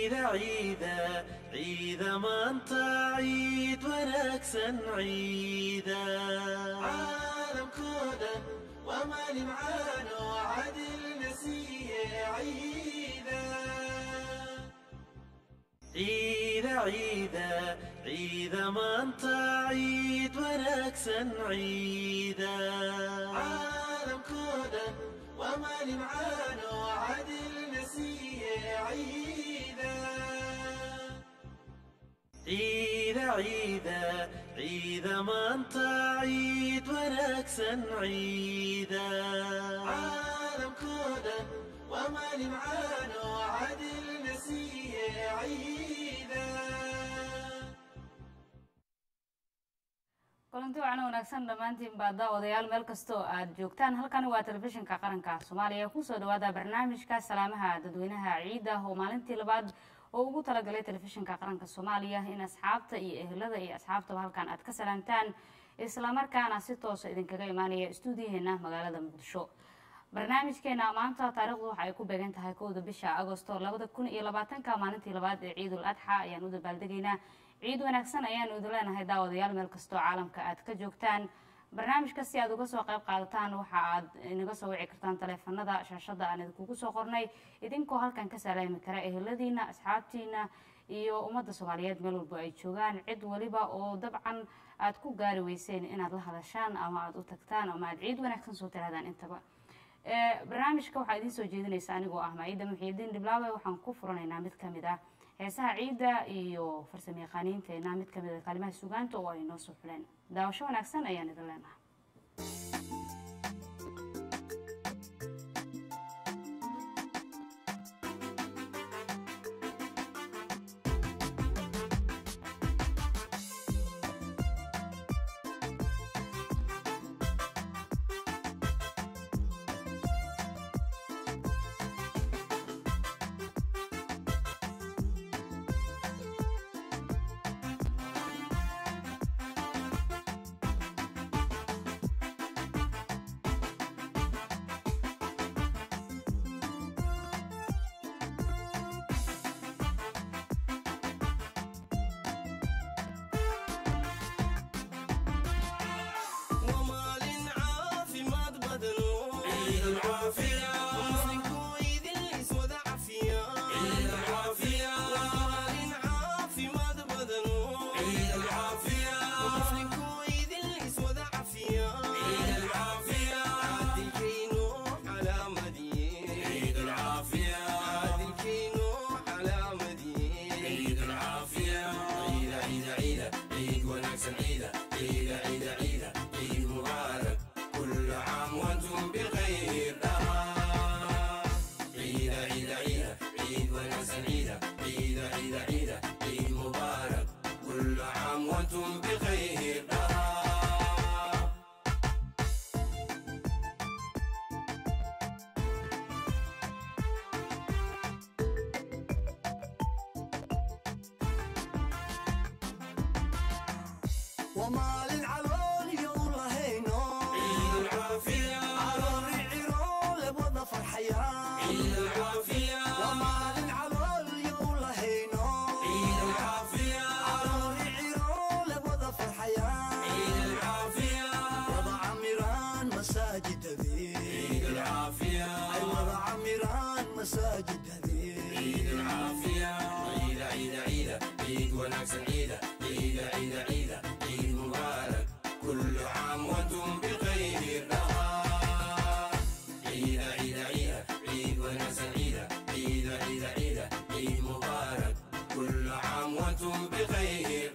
ciida ciida ciida maanta ciid wanaagsan ciida caalamkoo dhan waa maalin caano cadilna siiye ciida ciida ciida ciida maanta ciid wanaagsan ciida caalamkoo dhan waa maalin caano cadilna siiye ciida ciida ciida ciida maanta ciid wanaagsan ciida caalamkoo dhan waa maalin caano cadilna siiye ciida kulanti wacan wanaagsan dhammaantiin baa daawadayaal meel kasta oo aad joogtaan halkani waa telefishinka qaranka soomaaliya kusoo dhawaada barnaamijka salaamaha dadweynaha ciida oo maalintii labaad oo ugu talagalay telefishinka qaranka soomaaliya in asxaabta iyo ehelada iyo asxaabtaba halkan aad ka salaamtaan islamarkaana si toosa idinkaga imaanaya stuudiyaheena magaalada muqdisho barnaamijkeena maanta taariikhdu waxa ay ku beegan tahay kowda bisha agosto labada kun iyo labaatanka maalintii labaad ee ciidul adxa ayaan u dabaaldegaynaa ciid wanaagsan ayaanu idin leenahay daawadayaal meel kastoo caalamka aad ka joogtaan barnaamijka si aad uga soo qayb qaadataan waxa aad inaga soo wici kartaan taleefanada shaashada aan idinkugu soo qornay idinkoo halkan ka salaami kara eheladiina asxaabtiina iyo ummadda soomaaliyeed meel walba ay joogaan cid waliba oo dabcan aad ku gaari weyseen inaad la hadashaan ama aad u tagtaan ama aad ciid wanaagsan soo tirahdaan intaba barnaamijka waxaa idiin soo jeedinaysa anigoo ah maaida muxiidiin dhiblaawe waxaan ku furanaynaa mid kamid ah heesaha ciidda iyo farsamo yaqaaniinteena mid kamid a kaalimaha sugaanta oo ay noo soo xuleen daawasho wanaagsan ayaan idin leenahay ومال عافمad badno muslimku idin iswada cafiya ومال عافمad badno muslimku idin iswada cafiya cadilkayno calaamadiye cadilkayno calaamadiye كل عام وانتم بخير عيد عيد عيد عيد وناسا عيد عيد عيد عيد عيد مبارك كل عام وانتم بخير ومال علول يوم لهينو عيد العافية علول عرول بوضع فرحيان عيد العافية ومال علول يوم لهينو عيد العافية علول عرول بوضع فرحيان عيد العافية وضع عمران مساجد ذي عيد العافية أي وضع عمران مساجد ذي عيد العافية عيد عيد عيد عيد ونكسا عيد عيد عيد عيد عيد مبارك كل عام وانتم بخير عيد عيد عيد عيد ونكسا عيد عيد عيد عيد عيد مبارك كل عام وانتم بخير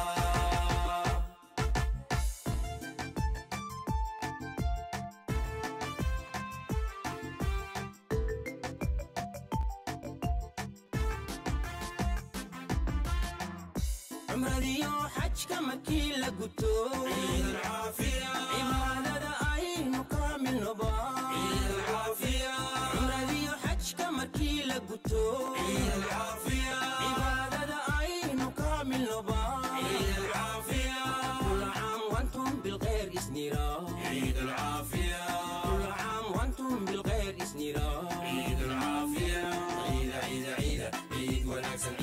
cumradiyo xajka markii la guto عيد العافية cibaadada aynu kaamilnoba عيد العافية cumradiyo xajka markii la guto عيد العافية cibaadada aynu kaamilnoba عيد العافية كل عام وانتم بالخير اسنيرا عيد العافية كل عام وانتم بالخير اسنيرا عيد العافية عيد عيد عيد عيد ونكسا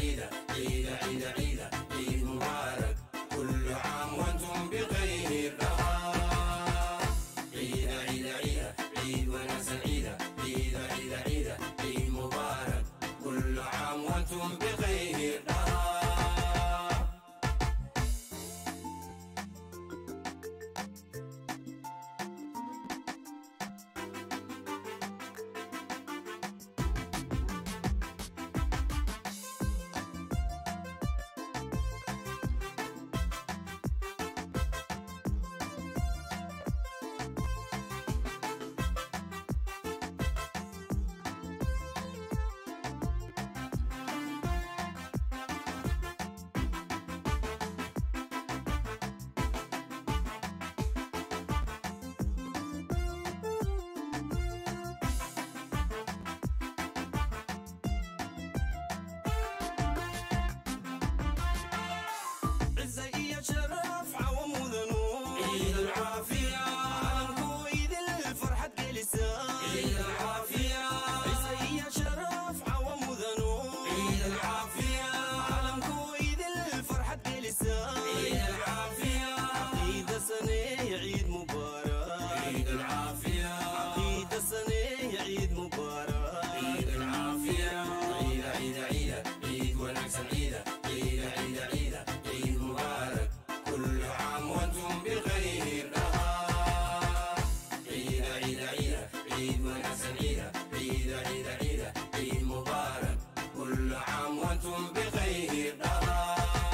وانتم بخير دار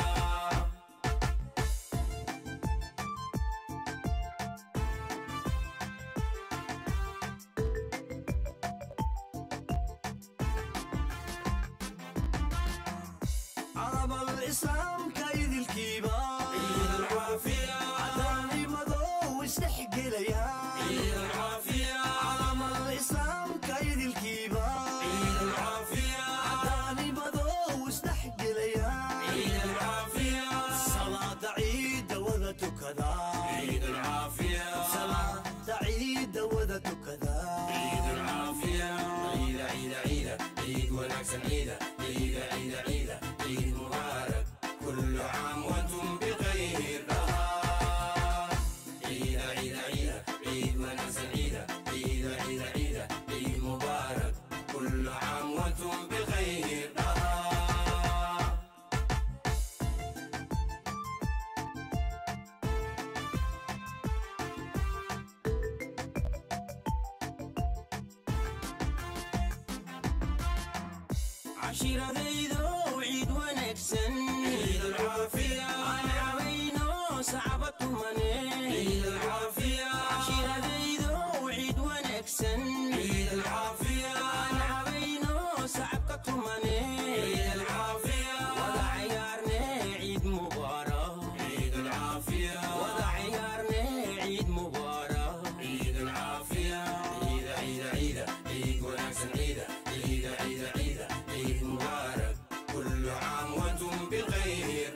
عرب الإسلام كايد الكبار عيد العافية عداني مضو واستحق ليها عيد العافية عرب الإسلام كايد الكبار عيد العافية عداني مضو واستحق ليها عيد العافية صلاة عيد وذت كذا عيد العافية صلاة عيد وذت كذا عيد العافية عيد عيد عيد عيد ونكسا عيد عيد عيد عيد عيد مبارك كل عام وانتم بخير دار عيد عيد عيد عيد ونكسا عيد عيد عيد عيد عيد مبارك كل عام وانتم بخير دار cashiradaydo ciid wanaagsan عيد العافية aan cabayno sacbatumane عيد العافية cashiradaydo ciid wanaagsan عيد العافية aan cabayno sacabka tumane عيد العافية wada cayaarne ciid mubaarak عيد العافية wada cayaarne ciid mubaarak عيد العافية عيد عيد عيد عيد ونكسا عيد عيد عيد عيد عيد مبارك كل عام وانتم بخير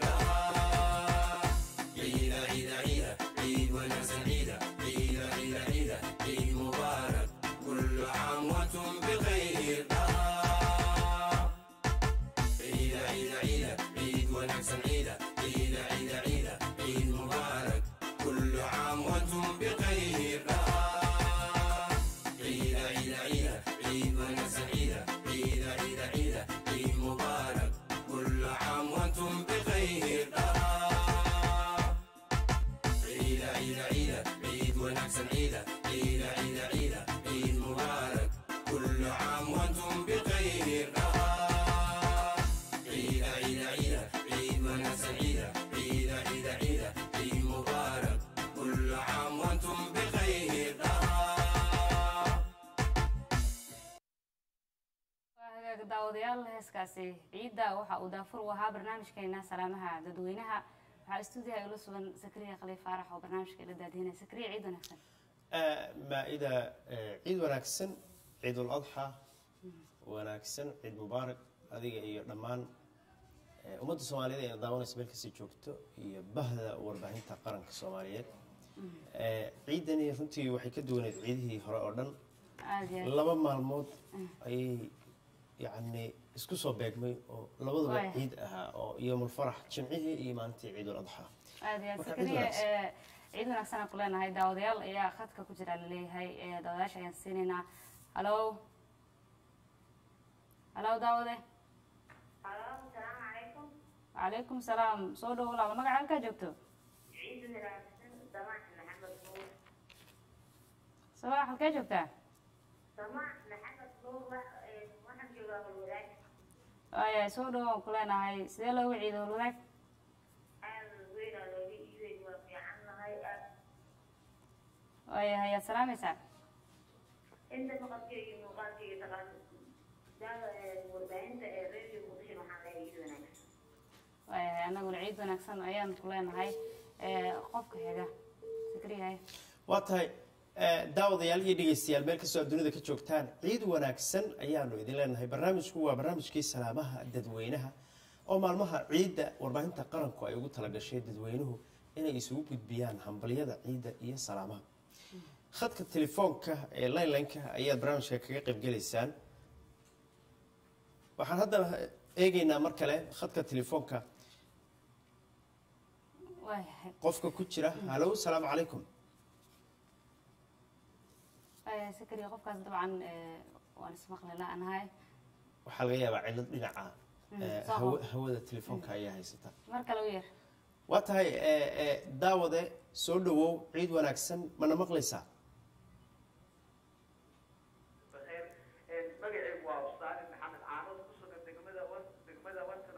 عيد عيد عيد عيد ونكسا عيد عيد عيد عيد عيد مبارك كل عام وانتم بخير عيد عيد عيد عيد ونكسا عيد عيد عيد عيد عيد مبارك كل عام وانتم بخير عيد عيد عيد عيد ونكسا عيد عيد عيد عيد عيد مبارك كل عام وانتم بخير عيد عيد عيد عيد ونكسا عيد عيد عيد عيد عيد مبارك كل عام وانتم بخير عيد عيد عيد عيد ونكسا عيد عيد عيد عيد عيد مبارك كل عام وانتم بخير waa hagaag daawadayaal heeskaasi ciidda waxa uu daafur u ahaa barnaamijkeena salaamaha dadweynaha waxaa stuudiyaha ila sugan sakriya khaliif faarax oo barnaamijka ila daadihinaya sakriya ciid wanaagsan maa-ida ciid wanaagsan ciidul adxa wanaagsan ciid mubaarak adiga iyo dhammaan eh, ummadda soomaaliyeed ee daawanaysa meel kasta joogto iyo bahda warbaahinta qaranka soomaaliyeed Eh, ciidani runtii waxay ka duwaneed ciidihii hore oo dhan aada iyo aad laba maalmood ayay yacni isku soo beegmay oo labaduba Waaya. ciid ahaa oo yowmulfarax jimcihii iyo maalintii ciidul adxa aada iyo aad Marka ciid sakriya wanaagsan. ee, ciid wanaagsan aan ku leenahay daawadayaal ayaa khadka ku jira laleeyahay ee, daawadayaasha ayaan siinaynaa halo halo daawade Halo, salaamu calaykum. calaykum salaam soo dhowo walaal magaca halkaa joogto Ciid wanaagsan, Samaax Maxamed Nuur. sabaax halkee joogtaa Samaax Maxamed Nuur, wax- ee, waxaan joogaa Holwadaag. waaya soo dhowo aan ku leenahay sidee loogu ciido wadaag Aad weyn aa looga iibay, waa fiican nahay, aad. waaya ayaad salaamaysaa Inta maqalkeyga iyo muuqaalkeyga taqaan, daawa- ee, warbaahinta ee Radio Muqdisho waxaan leeyahay ciid wanaagsan. waayahay anaguna ciid wanaagsan ayaan ku leenahay ee, qofka xiga sakriyahay waa tahay eh, daawadayaal iyo dhegeystayaal meel kastoo aad dunida ka joogtaan ciid wanaagsan ayaanu idin leenahay barnaamijku waa barnaamijkii salaamaha dadweynaha oo maalmaha ciidda warbaahinta qaranku ay ugu talagashay dadweynuhu inay isugu gudbiyaan hambalyada ciidda iyo salaamaha khadka telefoonka ee linelineka ayaad barnaamijka kaga qaybgelaysaan waxaan haddana eegaynaa mar kale khadka telefoonka waayahay qofka ku jira halow salaamu calaykum waayahay sakriya qofkaas dabcan ee, waan ismaqli la-nahay waxaa laga yaabaa cilad dhinaca eh, soo hawa- hor. hawada telefoonka ayaa haysata mar kale u yar waa tahay eh, eh, daawade soo dhowow ciid wanaagsan mana maqlaysaa بخير magacaygu waa ustaani maxamed caanood ku sugan degmada wan degmada wanta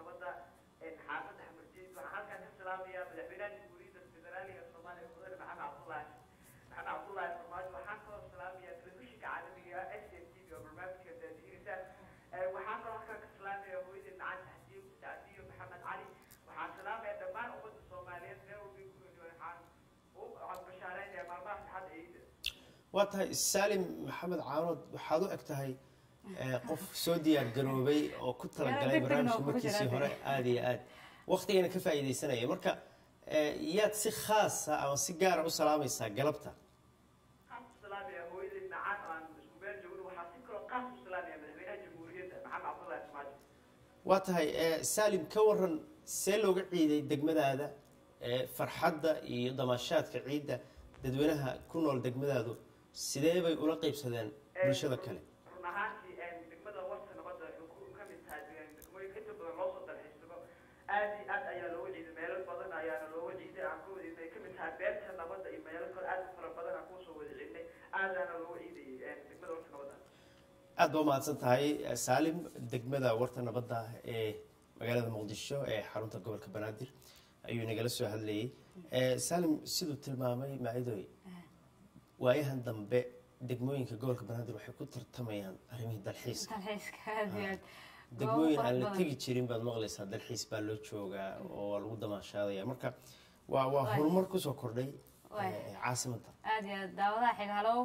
waa tahay saalim maxamed caanood waxaad u eg tahay eh, qof soo diyaar garoobay oo ku talagalay degdegna barnaamijka oo kugu markiisii jira. hore aada iyo aad waqtigana ka faa'iidaysanaya marka eh, yaad si khaasa ama si gaara u salaamaysaa galabta qaas u salaamaya hooyadii nacaan aan isku meel joogno waxaa si kaloo qaas u salaamaya madaxweynaha jamhuuriyadda maxamed cabdullaahi ismaaciil waa tahay eh, saalim ka waran see looga ciiday degmadaada eh, farxadda iyo damaashaadka ciidda dadweynaha ku nool degmadaadu sidee bay ula qaybsadeen bulshada kale run ahaantii degmada warta nabadda waxay ku ka mid tahay degmooyinka inta badan loo soo dalxiisago aad iyo aad ayaa looga ciiday meelo badan ayaana looga ciiday aan ka wada ciidnay ka mid tahay beerta nabadda iyo meelo kale aad u fara badan aan kusoo wada ciidnay aadaana looga ciidayay degmada warta nabadda aad ba umahadsan tahay eh, saalim degmada warta nabadda ee magaalada muqdisho ee xarunta gobolka banaadir ayuu nagala soo hadlayay Eh, saalim siduu tilmaamay maacidoy waayahan dambe degmooyinka gobolka banaadir waxay ku tartamayaan arrimihii dalxiiska dalxiiska aad iyo aad degmooyin Goobo aan la fara tegi jirin baad maqlaysaa dalxiis baa loo joogaa oo waa lagu damaashaadaya marka waa waa Waay. horumar kusoo kordhay Waay. eh, caasimadda aad iyo aad daawadaha xiga halow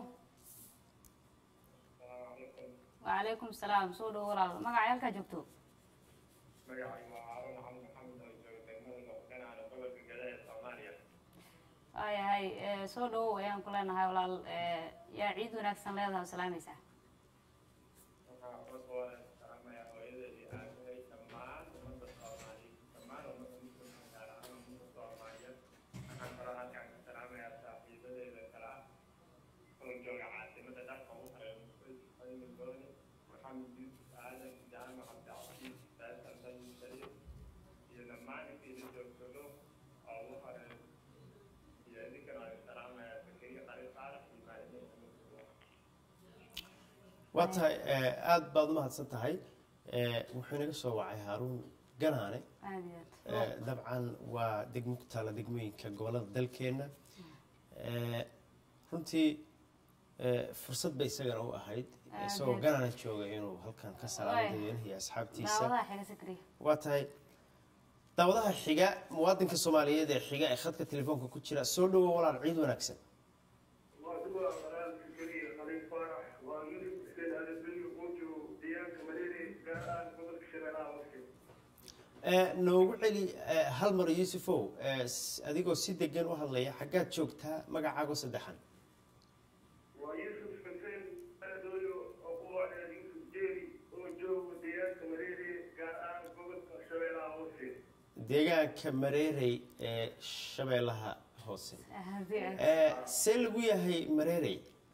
wacalaykum salaam soo dhowo walaal magaca halkaa joogto magacaygu waa haaruun xamed maxamed oo jooga degmada muqdinaana gobolka gada ee soomaaliya waayahay eh, soo dhowow ayaan ku leenahay walaal eh, yaa ciid wanaagsan leedahay oo salaamaysaa waxaa cod waa salaamaya hooyadeedii aabahay dhammaan ummadda soomaaliya dhammaan ummadda muslimka gaar ahaan ummadda soomaaliyeed waxaan kaloo halkaan ka salaamayaa saaxiibadeeda kale ah oo jooga caasimada dharka ugu horeeya muqdisho gooni maxamed yuusuf aadan jaamac cabdicasiis saasan sayin shariif iyo dhammaan intiida joogjogo oo ugu horeeya iyo idinkana waan salaamayaa zakariya qari saalax iyo maalimiinta muslimka waa tahay eh, aad baad umahadsan tahay Eh, wuxuu inaga soo wacay haaruun ganaane aad iyo Eh, aad dabcan waa degmo ku taala degmooyinka gobolada dalkeenna Eh, runtii eh, fursad bay isagana u ahayd Aad isagoo iyo- ganaana jooga inuu halkan ka salaamo Waay. dadweynaha iyo asxaabtiisa daawadaha xiga sikriya waa tahay daawadaha xiga muwaadinka soomaaliyeed ee xiga ee khadka telefoonka ku jira soo dhowo walaal ciid wanaagsan waa qaraal fikriya khaliif faarax waa yusuf xuseen adabilyo oo joogo deegaanka maleere gaar ahaan gobolka shabeellaha hoose Eh, noogu celi eh, hal mar yuusufow eh, s- adigoo si degan u hadlaya xaggaad joogtaa magacaago saddexan waa yusuf xuseen aadooyo oo ku wacdeen yusuf jeeri oo joogo deegaanka maleere gaar ahaan gobolka shabeellaha hoose deegaanka mareerey ee shabeellaha hoose aad iyo aad Eh, see lagu yahay mareerey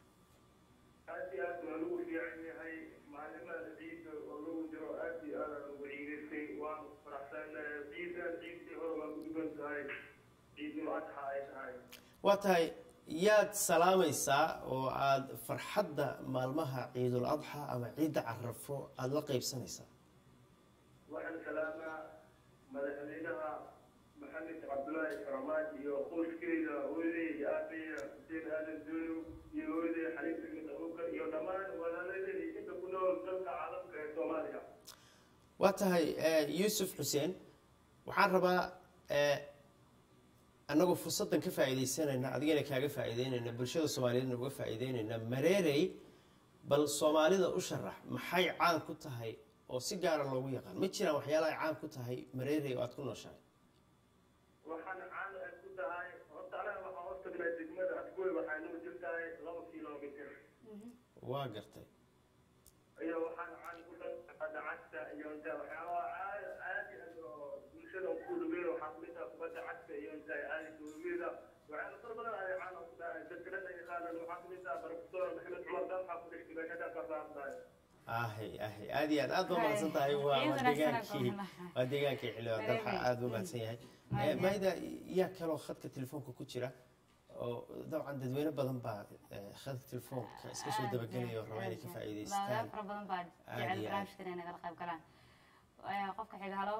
aad iyo aad waa lagu fiican yahay maalimada ciidda oo lagu jiro aad iyo aad aan ugu ciidaystay waanu faraxsanahay ciidan ciiddii hore waa ku duwan tahay ciidul adxa ay tahay waa tahay yaad salaamaysaa oo aad farxadda maalmaha ciidul adxa ama ciidda carafo aada la qaybsanaysaa waxaan salaamaa madaxweynaha maxamed cabdulaahi farmaajo iyo qoyskeyda hooyaday iyo aabeya xuseen aadan dooyo iyo hooyaday xaliif ibn abubakar iyo dhammaan walaaladii inta ku nool dalka caalamka ee soomaaliya waa tahay eh, yuusuf xuseen waxaan rabaa eh, annagoo fursaddan ka faa'iidaysanayna adigana kaaga faa'iideynayna bulshada soomaaliyeedna uga faa'iideynayna mareerey bal soomaalida u sharax maxay caan ku tahay oo si gaara loogu yaqaan ma jiraan waxyaala ay caan ku tahay mareerey oo aad ku nooshahay waxaan caan ay ku tahay horta anaga waxaan hoos tagnaa degmada adgoy waxay noo jirtahay laba kilomitir waa gartay iyo waxaan caan ku dhaaa cagta iyo inta waxyaabaha caadi caadi ah oo bulshada ku dhaweeyo waxaa kamid ah kubadda cagta iyo inta caadi dowlada waxyaala fara badan ay caan ku tahay dadka dhan ay yaqaanaan waxaa kamid ah barofesor maxamed cumar dalxa ku dhashtay meeshada ka saartahay ahay ahay aad iyo aad aad ba mahadsan tahay waa waa Ciid wanaagsan deegaankii aan ku waa deegaankii xildhibaan dalxa aad u mahadsan yahay Eh, maida yaa kaloo khadka telefoonka ku jira oo dabcan dadweyne badan baa eh, khadka telefoonka iska soo dabagelaya oo raba inay ka faa'iidaystaan daawadayaal fara badan baa Aad jecel iyo aad. barnaamijkan inay nagala qayb galaan Eh, qofka xiga halow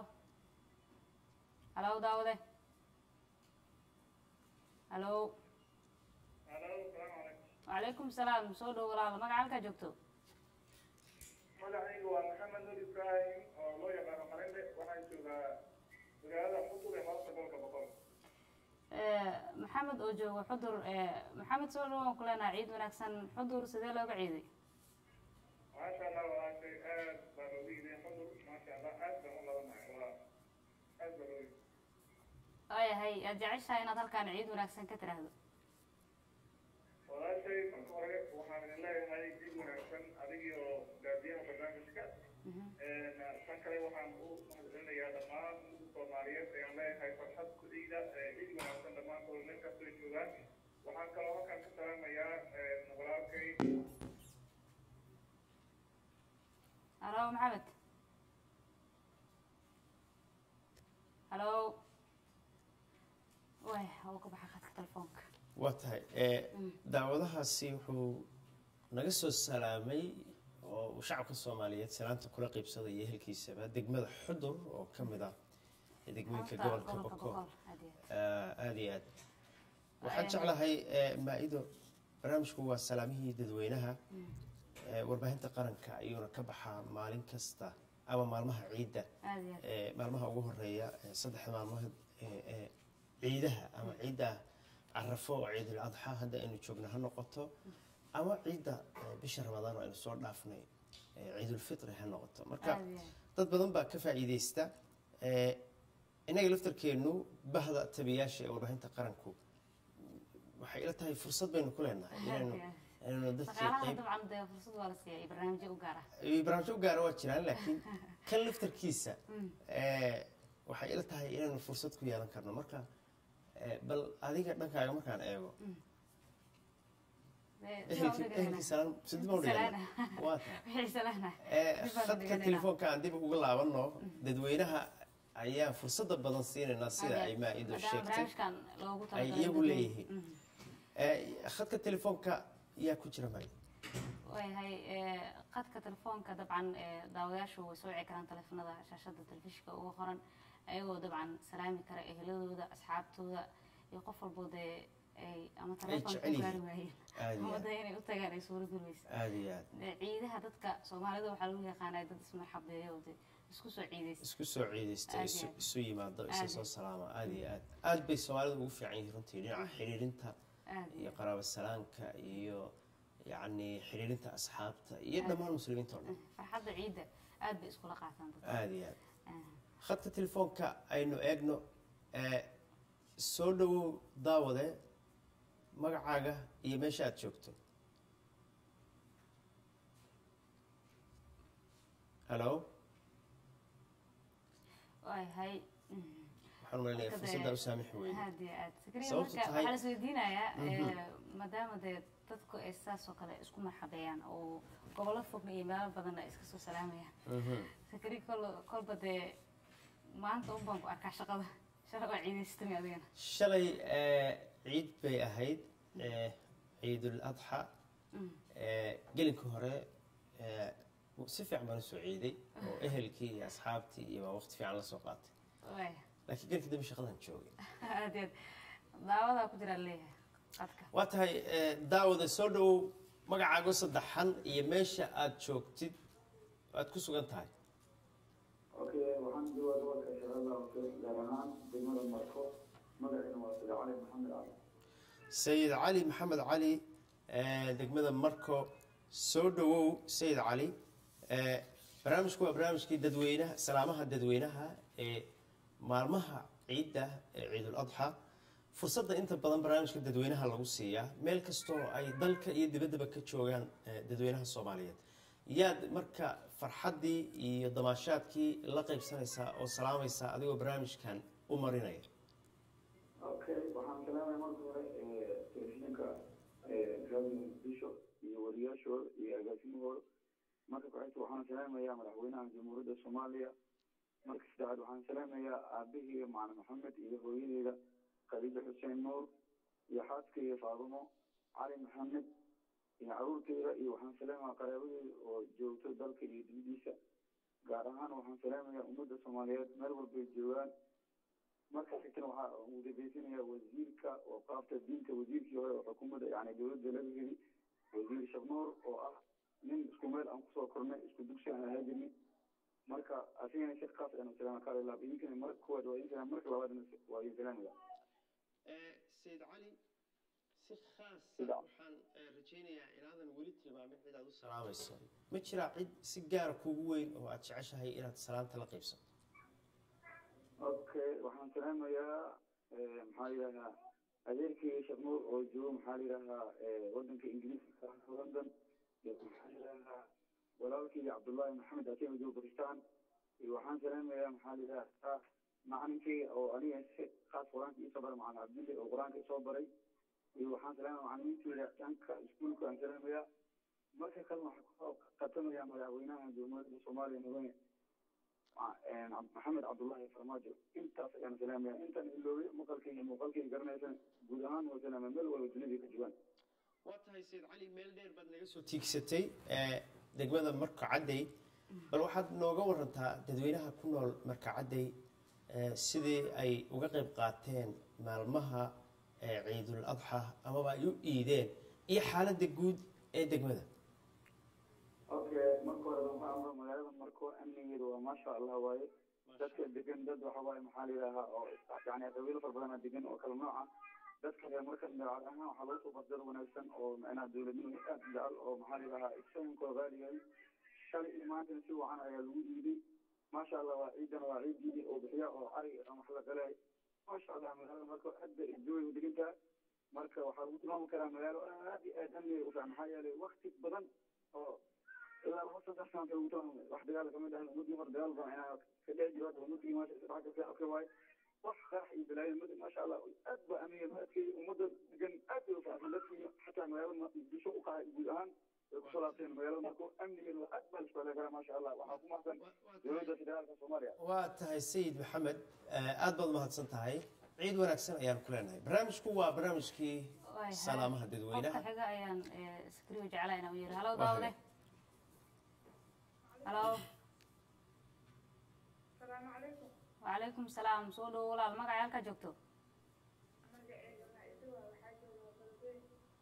halow daawade halow wacalaykum salaam soo dhow walaal magaca halkaa joogto magacaygu waa maxamed nur ibraahim oo loo yaqaano qarinde waxaan joogaa magaalada xudur ee hoosta gobolka boqol Eh, maxamed oo joogo xudur eh, maxamed soo dhawaan ku leenahay ciid wanaagsan xudur sidee looga ciiday maasha allah walaashay aad baa loogu yidhi xudur maasha allah aad baan u labanahay waa aad baa loogu yidhi waayahay aad jeceshahay inaad halkaan ciid wanaagsan ka tiraahdo walaashay marka hore waxaan idin leeyahay jid wanaagsan adigii oo gaadiyaha barnaamijka tan kale waxaan u mahadcelinayaa dhammaan ummadda soomaaliyeed ayaan leeyahay farxad ku ciida cid wanaagsan dhammaantood meel kastoo joogaan waxaan kaloo halkan ka salaamayaa walaalkay halo maxamed halo way wuu ka baxa khadka telefoonka waa tahay ee, daawadahaasi wuxuu naga soo salaamay oo uu shacabka soomaaliyeed salaanta kula qaybsadaya ehelkiisaba degmada xudur oo ka mid ah degmooyinka Horta, gobolka gobolka boko Boqol, aad iyo aad. Ah, aad iyo aad waxaan jeclahay ee, maa-ido barnaamijku waa salaamihii dadweynaha ee, warbaahinta qaranka ayuuna ka baxaa maalin kasta ama maalmaha ciidda aad iyo aad. ee, maalmaha ugu horeeya ee, saddexda maalmood ee, ee, ciidaha ama ciidda carafo oo ciidul adxa hadda aynu joogno ha noqoto ama ciidda ee, bisha ramadaan oo aynu soo dhaafnay ee, ciidulfitri ha noqoto marka Aad iyo aad. dad badan baa ka faa'iideysta ee, innaga laftarkeennu bahda tabiyaasha ee warbaahinta qaranku waxay ila tahay fursad baynu ku leenahay inaynu inaynu dadkii shaqaalaha qayb dabcan dee fursad waa la siiyay iyo barnaamijyo u gaar ah iyo barnaamijyo u gaara waa jiraan laakiin kan laftarkiisa ee, waxay ila tahay inaynu fursad ku yeelan karno marka ee, bal adiga dhankaaga markaan eego Dee, ehelkii dib ehelkii salaam sidii baan u dhigana Salaana. waa tahay wixii salaana Ee, Dib baan u khadka dhiganayna. telefoonka aan dib uga laabanno dadweynaha ayaan fursada badan siinaynaa sida ay maa-ido Maadaama sheegtay barnaamijkan loogu ay talagalay iyagu dadweyne. leeyihiin Mhm. Ee, khadka telefoonka yaa ku jira maayo waayahay ee, qadka telefoonka dabcan ee, daawadayaashu way soo wici karaan telefoonada shaashada telefishinka ugu qoran ayagoo dabcan salaami kara eheladooda asxaabtooda iyo qof walbo dee ay ama telefoon jecel ku yihiin. gaari waayeen Aad iyo ama aad. dee inay u tagaan ay suura gurmaysa aada iyo aad Dee ciidaha dadka soomaalida waxaa lagu yaqaanaa dad ismarxabeeya oo dee isku soo ciidaysa isku soo ciidaysta Aad isu iyo aad. isu yimaado isa Aad soo iyo salaama aada iyo aad aad bay soomaalida ugu fiican yihiin runtii dhinaca xiriirinta aad iyo qaraabo salaanka iyo yacni xiriirinta asxaabta iyo dhammaan muslimiinta oo dhan farxadda ciidda aad bay iskula qaataan dadka aada iyo aad Ah. khadka telefoonka aynu eegno ee soo dhawow daawade magacaaga iyo meesha aad joogto halo waayahay waxaan umaleynaya Marka fursadda dee- u saamixi weyne aad iyo aad sakriya Sababtu marka tahay- waxaa la isweydiinayaa ee, maadaama dee dadku ay saas oo kale isku marxabeeyaan oo gobollo fogna iyo meelo badan ay iska soo salaamayaan sakri kol kolba dee maanta un baan ku arkaa shaqada shalay waa ciidaystami adigana shalay ee, ciid bay ahayd ee, ciidul adxa ee, gelinka hore ee, si fiican baan usoo ciiday oo ehelkii iyo asxaabtii iyo baa waqti fiican la soo qaatay waaya laakiin gelinka dambe shaqadan joogay aad iyo aad daawadaa ku jiraa leeyahay qadka waa tahay ee, daawada soo dhawow magacaago saddexan iyo meesha aad joogtid aad ku sugan tahay Okay, waxaan joogaa gobolka Shabeellaha Hoose, gaar ahaan degmada Marko. Magacayna waa Sida Cali Maxamed Cali. sayid cali maxamed cali ee, degmada marko soo dhawow sayid cali ee, barnaamijku waa barnaamijkii dadweynaha salaamaha dadweynaha ee maalmaha ciidda ee ciidul adxa fursadda inta badan barnaamijka dadweynaha lagu siiyaa meel kastoo ay dalka iyo dibaddaba ka joogaan ee, dadweynaha soomaaliyeed yaad marka farxaddii iyo damaashaadkii la qaybsanaysaa oo salaamaysaa adigoo barnaamijkan u marinaya Okay, waxaan salaamaya marka hore ee, telefishinka ee, raadiyo muqdisho iyo wariyaashooda iyo agaasimahooda marka ku-xigta waxaan salaamayaa madaxweynaha jamhuuriyadda soomaaliya marka saddexaad waxaan salaamayaa aabaheyga macalin maxamed iyo hooyadeyda khadiijo xuseen nuur iyo xaaskeyga faadumo cali maxamed iyo caruurteyda iyo waxaan salaamayaa qaraabadeyda oo joogto dalka iyo dibadiisa gaar ahaan waxaan salaamayaa ummadda soomaaliyeed meel walbay joogaan marka xigtana waxaa ugu dambeysanayaa wasiirka oo qaabta diinta wasiirkii hore oo xukuumadda yani dowladda laga heli wasiir shabnuur oo ah nin isku meel aan kusoo kornay isku dugsi aan ahaa jirnay marka asigana si khaas ayaan u salaama kaala laab idinkana marka koowaad waa idin salaam marka labaadna waa idin salaamaya sayid cali si khaasa Sida. waxaan eh, rajaynayaa inaadan weli tilmaamin cid aad u salaamayso ma jiraa cid si gaara kuugu weyn oo aad jeceshahay inaad salaanta la qaybsato okay waxaan salaamayaa eh, maxaa yidhahdaa adeerkii sheekh nuur oo joogo maxaa yidhahdaa eh, wadanka ingiriiska london iyo maxaa yidhahdaa walaalkii cabdullaahi maxamed akeem oo joogo bakistan iyo waxaan salaamayaa maxaa yidhahdaa macalinkii oo aniga si khaas qur-aanka iisoo baray macalin cabdille oo qur-aanka isoo baray iyo waxaan salaamaya macalimiinteyda dhanka iskuulka aan salaamayaa marka kale waxaan kusoo qatamaya madaxweynaha jamhuuriyadda soomaaliya mudane maxamed cabdullaahi farmaajo intaas ayaan salaamaya intaan iloobay maqalkay iyo muuqaalkay garanaysan guud ahaan waa salaama meel walba dunida ka joogaan waa tahay sayid cali meel dheer baad naga soo tiigsatay eh, degmada marka cadday bal waxaad nooga warantaa dadweynaha ku nool marka cadday eh, sidii ay uga qayb qaateen maalmaha eh, ciidul adxa amaba ay u iideen iyo xaaladda guud ee degmada okay marka hore waxaa amra magaalada marko amnigeedu waa maasha allah waaye dadka degan dad waxa waaye maxaa la yidhaahaa oo yani qabiilo fara badanaa degan oo kala nooca dadka reer marka dabeecad ahaan waxaa lagu soo qasdar wanaagsan oo macnaha dowladnimo aad u jecel oo maxaa la yidhahaa isankoo qaali yahay shalay iyo maantana si wacan ayaa lagu iiday maasha allah waa ciidana waa ciid iidi oo bixiya oo arig aan wax la galay maasha allah magaalada marka aad bay jooy u degan tahay marka waxaa lagu tilmaami karaa magaalo aad iyo aad amniga u fiican maxaa yeelay wakti badan oo ilaa laba saddex sano lagu tilmaamay wax dagaal kamid ah ummadii mar dagaal badan inaa ka dhex jiro hadda ummadii maasha saddex ka fiican ka waaye wax qarax iyo balaayo mad maasha allah aad ba amiga maadkay ummadda degan aad bay u fiican dadkii xataa magaalada muqdisho u qahay guud ahaan way kusoo laabteen magaalada marka amnigeedu aad baa la isku haleyn karaa maasha allah waxaa ku mahadsan dowladda federaalka soomaaliya waa tahay sayid maxamed eh, aad baad umahadsan tahay ciid wanaagsan ayaan ku leenahay barnaamijku waa barnaamijkii Waayahay. salaamaha qofka dadweynaha xiga ayaan eh, iskriyo jeclaa inaan u yeero halo daawade halo asalaamu calaykum wacalaykum salaam soo dhowo walaal magacay halkaa joogto magaceeda maa'ido waa waxaa jooga balgoyn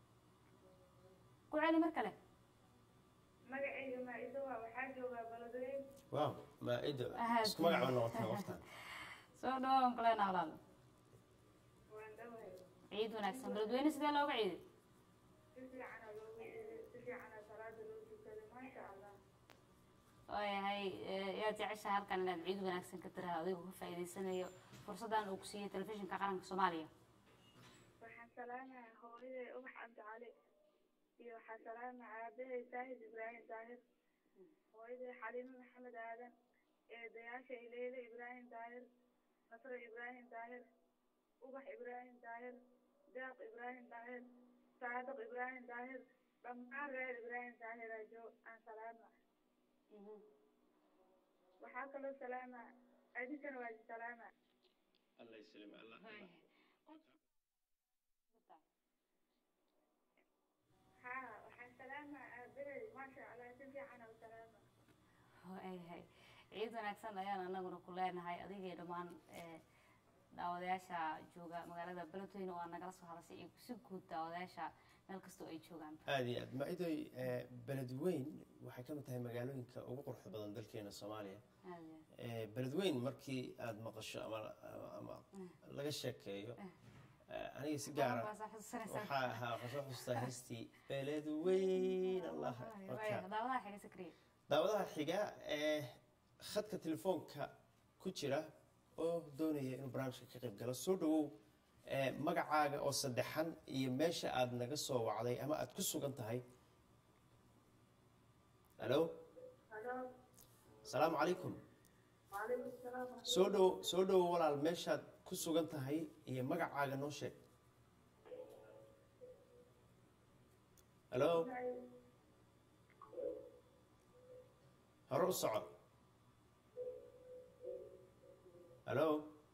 ku celi mar kale magaceyga maa'ido waa waxaa joogaa balgoyn waaw maa-ido Ahaad. isku magac baa noqotay waqtan soo dhowo aan kuleena walaal waan dhawahay ciid wanaagsan beledweyne sidee looga ciiday si fiicana loogu iiday si fiicana salaada loo tukaday maasha allah waayahay eh, yaad jeceshaha halkan inaad ciid wanaagsan ka tiraha adigoo ka faa'iidaysanayo fursaddan uu ku siiyey telefishinka qaranka soomaaliya waxaan salaamayaa hooyaday ubax cabdi cali iyo waxaa salaamaya aabahay saahid ibraahim daahir hooyaday xaliimo maxamed aadan eedayaasha ileyle ibraahim daahir nasro ibraahim daahir ubax ibraahim daahir daaq ibraahim daahir saadiq ibraahim daahir dhammaan reer ibraahim daahir ajo aan salaama waxaa kaloo salaama adinkana waa salaama allah yslm allah haa waxaan salaamaa aabahay maasha allah si fiicana u salaama waayahay ciid wanaagsan ayaan anaguna ku leenahay adigii dhammaan eh, daawadayaasha jooga magaalada beledweyne oo aad nagala soo hadashay iyo si guud daawadayaasha meel kastoo ay joogaan aada iyo aad maa-idoy eh, beledweyn waxay ka mid tahay magaalooyinka ugu quruxda badan dalkeena soomaaliya aad iyo aad. Eh, beledweyn markii aada maqasho ama ama laga sheekeeyo eh, aniga si gaara Waa soo xusuusanaysaa. waxaa ahaa waxaan soo xustaa heestii beledweyn allah Waaya, marka daawadaha xiga sakriye daawadaha xiga ee khadka telefoonka ku jira oo doonaya inuu barnaamijka ka qayb galo soo dhawow ee magacaaga oo saddexan iyo meesha aad naga soo wacday ama aad ku sugan tahay halo halo asalaamu calaykum waalaikum salaam soo dhowo soo dhowo walaal meeshaad ku sugan tahay iyo magacaaga noo sheeg halo hore u soco halo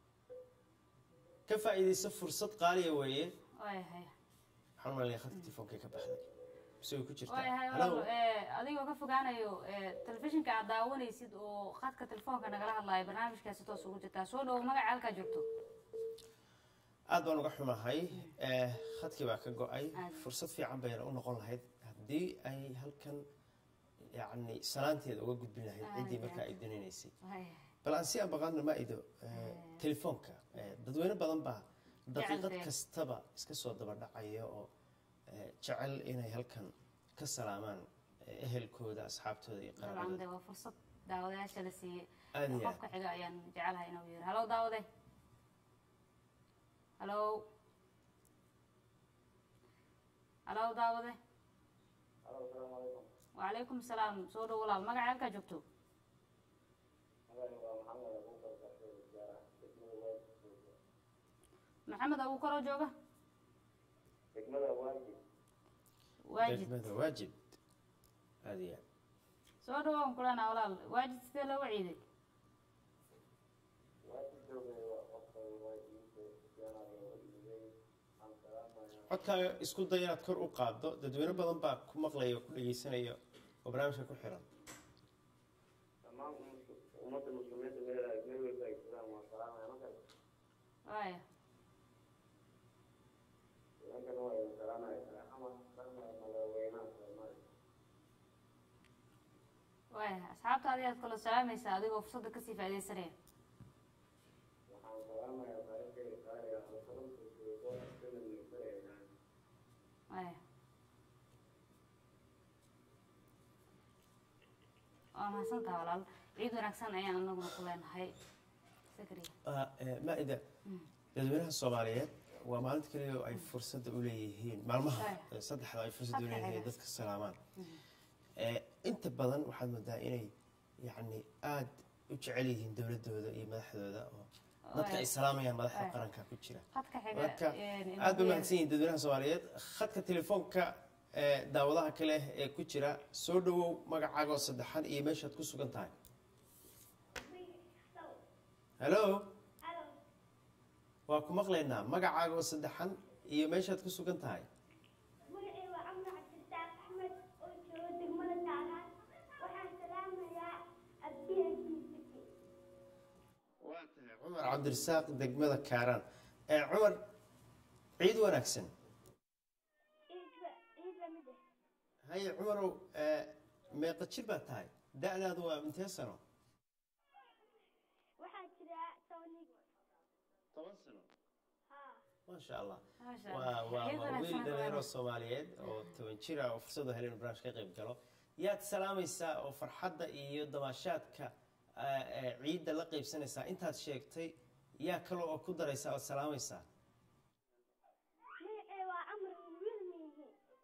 ka faa'iidaysa fursad qaaliya weeye waayahay waxaan umaleynaya khadka telefoonka ka baxday mise way ku jirtaa waayahay halo walaal eh, adigoo ka fogaanayo eh, telefishinka aad daawanaysid oo khadka telefoonka nagala hadlayo barnaamijkaasi toos ugu jirtaa soo dhowo magaca halkaa joogto aad baan uga xumahay Eh, khadkii baa ka go-ay Aad. fursad fiican bayna u noqon lahayd haddii ay halkan yacni salaanteeda uga gudbin lahayd Aad, ciddii aad. markaa ay doonaysay waayahay bal aan si aan baqaadna ma ido telefoonka Eh, dadweyne badan baa daqiiqad Jecelkee. kastaba iska soo daba dhacaya oo eh, jecel inay halkan ka salaamaan eh, ehelkooda asxaabtooda iyo dabcan qaraabadooda dee waa fursad daawadayaasha la siiyey aad iyo aad qofka xiga ayaan jecelahay inuu yiri halow daawade halow halow daawade wacalaykum salaam soo dhow walaal magaca halkaa joogto maxamed abuukar oo jooga waajid degmada waajib aad iyo aad soo dhawaan kulana walaal waajid sidee looga ciiday codkaaga isku day inaad kor u qaaddo dadweyne badan baa ku maqlaya oo ku dhegeysanaya oo barnaamijka ku xiran ummadda muslimiinta meel ay meel walba ay jiraan waa salaamaya markaas waaya nimankana waa idin salaamaya ama salaamaya madaxweynaha soomaaliya waaya asxaabta adigaad kaloo salaamaysaa adigoo fursadda kasii faaidaysanaya waxaan salaamayaa taariikhda qaaliga alfaranka suuqo sida nigsareegaan waaya waa mahadsantaha walaal ciid wanaagsan ayaan anaguna ku leenahay sakriya Ah, eh, maa-ida dadweynaha soomaaliyeed waa maalinta keliya oo ay fursadda u leeyihiin maalmaha Ay. eh, saddexda ay fursadda u Saddex leeyihiin ayaga. dadka salaamaan Eh, inta badan waxaad moodaa inay yacni aada u jecel yihiin dowladooda iyo madaxdooda oo dadka ay salaamayaan madaxda Ay. qaranka ku jira khadka xiga marka een, aad ba mahadsan yihiin dadweynaha soomaaliyeed khadka telefoonka ee daawadaha kale ee ku jira soo dhawow magacaaga oo saddexan iyo meeshaad ku sugan tahay hallo waa ku maqlaynaa magacaaga oo saddexan iyo meeshaad ku sugan tahay magacay waa camar cabdirasaaq axmed oo jooga degmada taaraan waxaan salaamayaa abdiya jiisiki waa tahay cumar cabdirasaaq degmada kaaraan ee cumar ciid wanaagsan ciid ciid lamid ah haye cumarow ee, meeqa jir baa tahay da-daadu waa intee sano waxaa jira tony toban sano haa maasha allah Maasha waa Allah. waa Ciid waa wanaagsan wiil ku dhalinyaro wanaagsan. soomaaliyeed oo toban jir ah oo fursad u helay inuu barnaamij ka qayb galo yaad salaamaysaa oo farxadda iyo damaashaadka ah, ee ciidda la qaybsanaysaa intaad sheegtay yaa kale oo ku daraysaa ood salaamaysaa magacay waa camar wiil miihi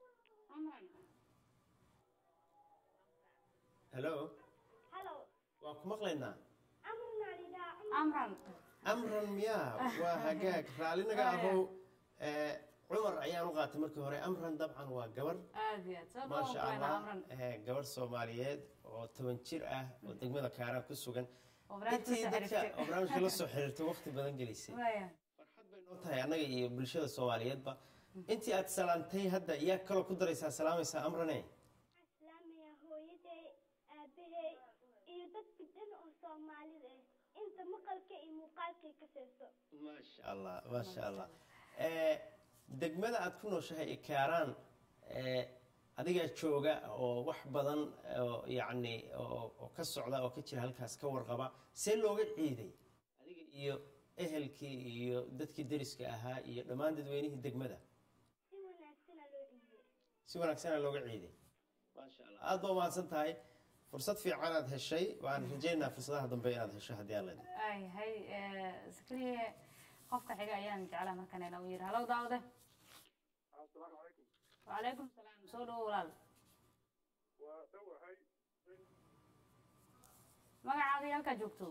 hallo halow waa ku maqlaynaa camar naalidaa amran amran miyaa waa hagaag raallinaga Oh, yeah. ahow ee, cumar ayaan u qaatay markii hore amran dabcan waa gabar aad iyo aad soo dhawaan maasha kulana allah amran ee, gabar soomaaliyeed oo toban jir ah oo degmada kaaraan ku sugan oo barnaamijka intii soo dadka xiriirtay. oo barnaamijka la soo xiriirtay waqti badan gelisay waaya farxad bay noo tahay annaga iyo bulshada soomaaliyeedba intii aad salaantay hadda yaa kaloo ku daraysaa salaamaysaa amrane waxaan salaamayaa hooyaday aabahay iyo dadka dhan oo soomaalida ah inta maqalka iyo muuqaalkay ka seeso maasha allah maasha allah ee, degmada aad ku nooshahay ee kaaraan ee, adigaa jooga oo wax badan oo yacni oo oo ka socda oo ka jira halkaas ka warqaba see looga ciiday adiga iyo ehelkii iyo dadkii deriska ahaa iyo dhammaan dadweynihii degmada si wanaagsana loo ciidiyey si wanaagsana looga ciiday maasha allah aad baa umahadsan tahay fursad fiican aad heshay waan rajaynayaa fursadaha dambe inaad hesho haddii aan leedahay ay hay sakriye qofka xiga ayaan jeclaa markan ina u yiri halow daawade asalaamu calaykum wacalaykum salaam soo dhawo walaal waa dhowahay magacaaga iyo halkaa joogto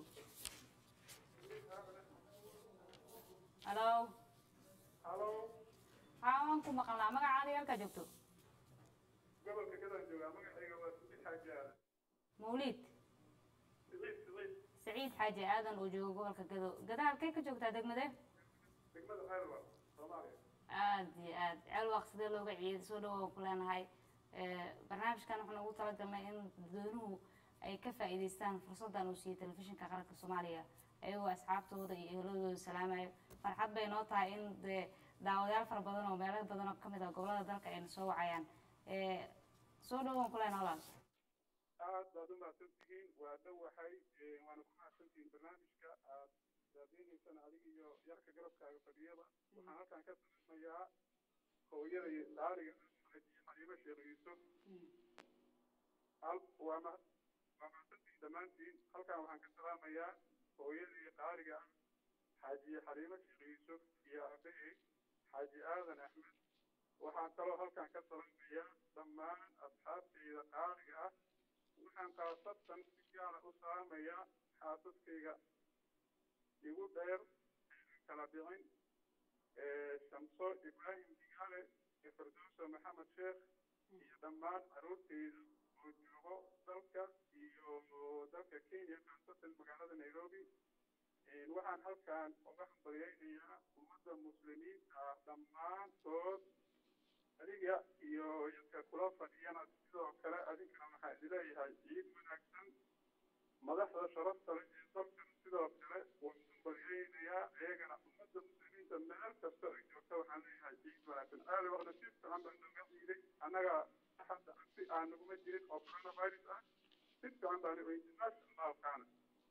halow halo haa waan ku maqalnaa magacaaga iyo halkaa joogto gobolka gadaan joogaa magacayga waa siciid xaaji aadan mawliid siciid siciid saciid xaaji aadan oo jooga gobolka gado gada halkay ka joogtaa degmade degmada xeelwa soomaaliya aad iyo aad ceelwaaq sidee looga ciiday soo dhawo ku leenahay Eh, barnaamijkan waxaan ugu talagalnay in dadweynuhu ay ka faa'iidaystaan fursaddan uu siiyey telefishinka qaranka soomaaliya ayagoo asxaabtooda iyo ehladooda salaamayo farxad bay noo tahay in dee daawadayaal fara badan oo meelo badan oo kamid ah gobolada dalka ayna soo wacayaan Eh, soo dhawaan ku leenahay walaal aad baad u mahadsantihiin waa dhowahay waana ku mahadsantihiin barnaamijka aad daadeynaysaan xasan adiga iyo yarka garabkaaga fadhiyaba waxaan halkan ka salamayaa hooyada iyo daariga xaliimo sheekh yuusuf hal waa ma waa mahadsantiin dhammaantiin halkan waxaan ka salaamayaa hooyada iyo daariga xaaji xaliimo sheekh yuusuf iyo aabahey xaaji aadan axmed waxaan kaloo halkan ka salamayaa dhammaan asxaabtayda qaaliga ah waxaan khaasatan si gaara u salaamayaa xaasaskayga igu dheer kala dhicin shamso ibraahim digaale iyo firdowso maxamed sheekh iyo dhammaan caruurtayda oo joogo dalka iyo dalka kenya khaasatan magaalada nairobi waxaan halkan uga hambalyaynayaa ummadda muslimiinta ah dhammaantood adiga iyo yadka kula fadhiyana sidoo kale adinkana waxaa idileeyahay ciid wanaagsan madaxda sharafta leh ee dalkan sidoo kale waan hambalyaynayaa iyagana ummadda muslimiinta meel kasta ay joogta waxaan leeyahay ciid wanaagsan aali waqti si fiican baa nooga ciiday annaga hadda si aan naguma jirin oo coronavirus ah si fiican baan u ciiday maasha allahu kaana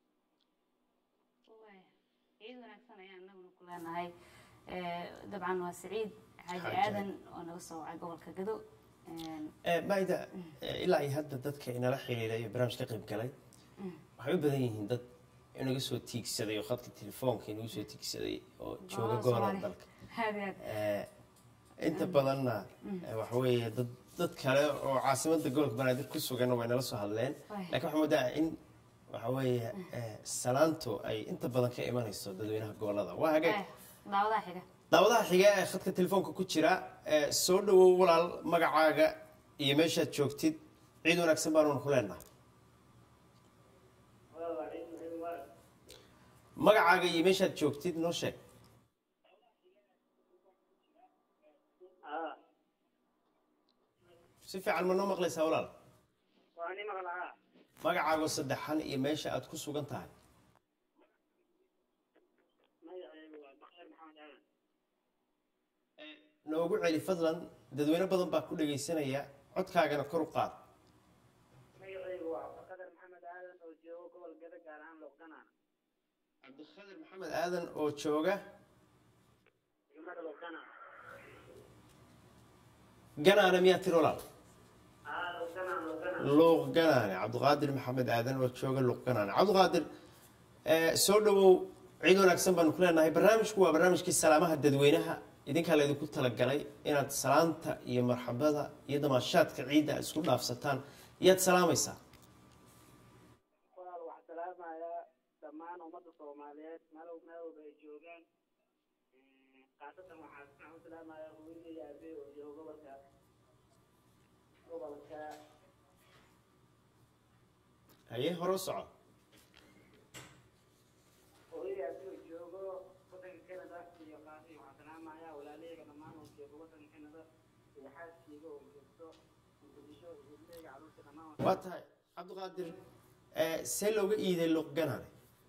ciid wanaagsan ayaan anaguna ku leenahay dabcan waa siciid xaaji Xaaji aadan oo naga soo wacay gobolka gado maida ilaa iyo hadda dadka inala xiriiray iyo barnaamij ka qayb galay waxay u badan yihiin dad inaga soo tiigsaday oo khadka telefoonka inagu soo tiigsaday oo jooga gobolada dalka aad iyo aad Eh, inta badanna eh, waxa weeye dad dad kale oo caasimadda gobolka banaadir ku sugan way nala soo hadleen Waay. laakiin waxaa moodaa in waxa weeye eh, salaantu ay inta badan ka imanayso dadweynaha gobolada waa hagaag Eh, daawadaha xiga daawadaha xiga ee khadka telefoonka ku jira eh, soo dhawow walaal magacaaga iyo meeshaad joogtid ciid wanaagsan baanuna ku leenahay magacaaga iyo meeshaad joogtid noo sheeg si fiican ma noo maqlaysaa walaal waa ni maqlaa magacaago saddexan iyo meesha aad ku sugan tahay magacaygu waa bakar maxamed aadan noogu celi fadlan dadweyne badan baa ku dhegaysanaya codkaagana kor u qaad magacaygu waa cabdiqadar maxamed aadan oo joogo gobol gada gaar ahaan loqdanaana cabdikhadir maxamed aadan oo jooga degmada loqdanaana ganaane miyaa tiri walaal aa loqdanaan loqdanaan luuq ganaane cabdiqaadir maxamed aadan oo jooga luuq ganaane cabdiqaadir eh, soo dhawow ciid wanaagsan baanu ku leenahay barnaamijku waa barnaamijkii salaamaha dadweynaha idinkaa laydinku talagalay inaad salaanta iyo marxabada iyo damaashaadka ciidda aad isku dhaafsataan iyaad salaamaysaa walaal waxaa salaamayaa dhammaan ummadda soomaaliyeed meel meel walba ay joogaan khaasatan waxaa waxaan u salaamayaa hooyadii iyo aabey oo joogo gobolka gobolka haye hore u soco hooyadii aabey oo joogo wadanka canada iyo qaasi waxaan salaamayaa walaalahayga dhammaan oo joogo wadanka canada iyo xaaskeyga oo joogto muqdisho iyo ilmahayga caruurta dhammaan waan waa tahay cabdiqaadir eh, see looga iiday luuq ganaane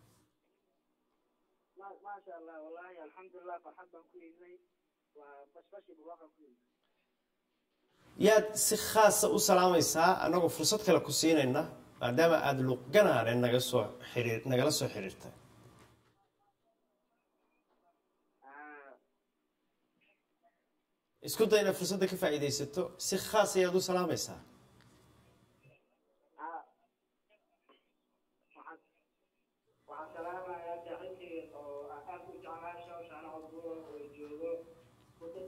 ما ما شاء الله والله الحمد لله فرحان بان ku iibnay waa bashbashi barwaaqan ku iibnay yaad si khaasa u salaamaysaa annagoo fursad kale ku siinayna maadaama aada luuq ganaane naga soo xiriir nagala soo xiriirtay isku day inaad fursadda ka faa'iidaysato si khaas ayaad u salaamaysaa waxaan waxaan salaamayaa saaxiibkayga oo aad u jeclaa shawshaan codbuur oo joogo wadan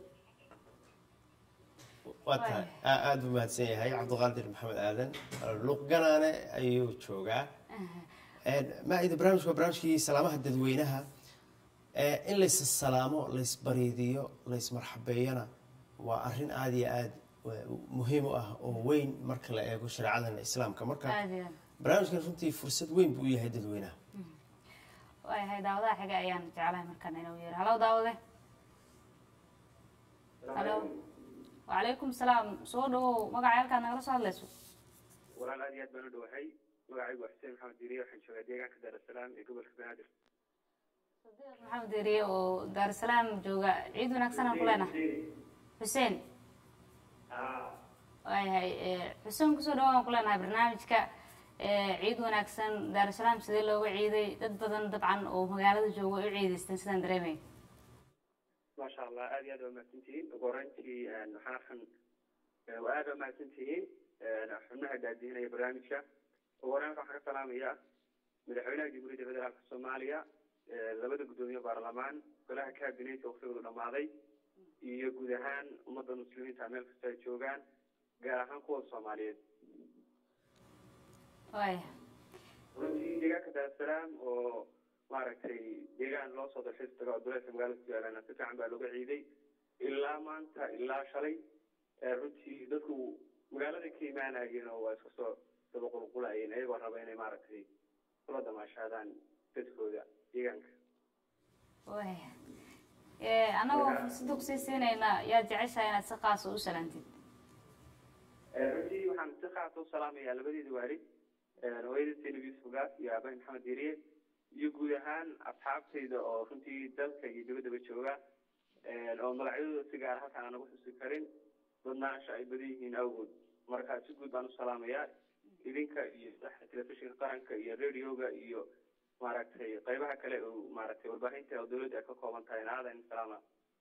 waa tahay aa- aada u mahadsan yahay cabdiqaadir maxamed aadan luuq ganaane ayuu joogaa maaida barnaamijku waa barnaamijkii salaamaha dadweynaha Eh, in lays salaamo laysbariidiyo laysmarxabeeyana waa arrin aada iyo aada muhiim u ah oo weyn marka la eego shareecadan islaamka marka aad iyo aad barnaamijkan runtii fursad weyn buu u yahay dadweynaha waayahay daawadaha xiga ayaan jeclahay markaan inuu yeero halo daawade halo wacalaykum salaam soo dhawow magaca halkaad nagala soo hadlayso walaal aad iyo aad baan u dhowahay magacaygu waa xuseen maxamed diiriye waxaan joogaa deegaanka daarasalaam ee gobolka banaadir maxamed eriye oo daarusalaam jooga ciid wanaagsan aan ku leenahay xuseen waayahay eh, xuseen kusoo dhawo aan ku leenahay barnaamijka ciid wanaagsan daarusalaam sidee looga ciiday dad badan dabcan oo magaalada jooga ay u ciidaysteen sidaan dareemay maasha allah aad iyo aad waa mahadsantihiin ugu horeyntii waxaan arkan waa aad waa mahadsantihiin xubnaha daadihinaya barnaamijka ugu horeyn waxaan ka salaamayaa madaxweynaha jamhuuriyadda federaalka soomaaliya labada guddoomiye baarlamaan golaha kabinetka waqtigoodu dhammaaday iyo guud ahaan ummadda muslimiinta meel kasta ay joogaan gaar ahaan kuwa soomaaliyeed waaya runtii deegaanka daarusalaam oo maaragtay deegaan loo soo dalxiis tago oo duleedka magaalada ku yaalana si fiican baa looga ciiday ilaa maanta ilaa shalay runtii dadku magaalada ka imaanayeen oo waa iska soo daba qulqulayeen iyagoo raba inay maaragtay kula damaashaadaan dadkooda deegaanka waaya annagoo fursada kusii siinayna yaad jeceshahay inaad si qaasa u salaantid runtii waxaan si khaasa u salaamayaa labadeeda waalid hooyada zainab yuusuf gaas iyo aabahay maxamed diiriye iyo guud ahaan asxaabtayda oo runtii dalka iyo dabadaba jooga oo magacyadooda si gaar halkaan aan ugu xusi karin badnaansha ay badan yihiin awgood marka si guud baan u salaamayaa idinka iyo telefishinka qaranka iyo radioga iyo maaragtay qaybaha kale oo maaragtay warbaahinta oo dawladda ay ka kooban tahay aadan salaama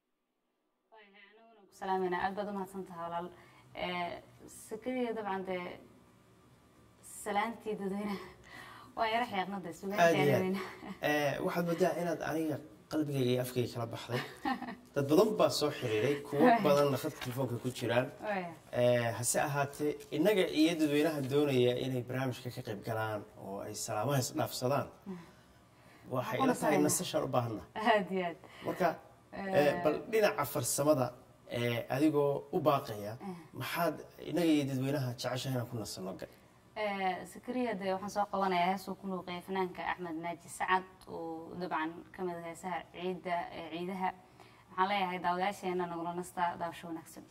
ku salaamayna aad baad umahadsan tahay walaal sakadiya dabcan dee salaantii dadweynaha waa yara xeeqnada aad iyo sugaanteedaweyne aad waxaad moodaa inaad aniga qalbigayga iyo afkayga kala baxday dad badan baa soo xiriiray kuwo badanna khadka telefoonka ku jiraan Eh, hase ahaatee innaga iyo dadweynaha doonaya inay barnaamijka ka qayb galaan oo ay salaamaha isdhaafsadaan waxay ila tahay nasashaan u baahana aad iyo aad marka eh, bal dhinaca farsamada eh, adigoo u baaqaya maxaad innaga iyo dadweynaha jeceshahay inaan ku nasano sakariya dee waxaan soo qabanayaa heesuu ku nuuqeeya fanaanka axmed naaji sacad oo dabcan ka mid ah heesaha ciidda ee ciidaha waxaan leeyahay daawadayaasheena nagula nastaa daawasho wanaagsan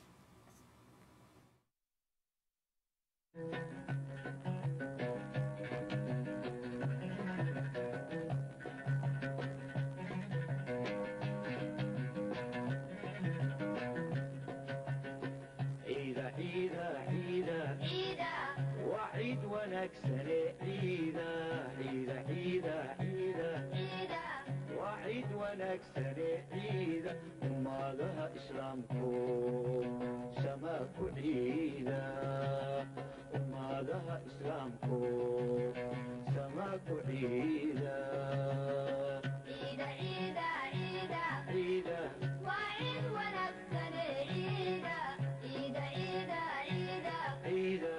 ciida ciida ciida waa ciid wanaagsane ciida ciida ciida ciida waa ciid wanaagsane ciida ummadaha islaamku sama ku ciida ummadaha islaamku sama ku ciida ciida ciida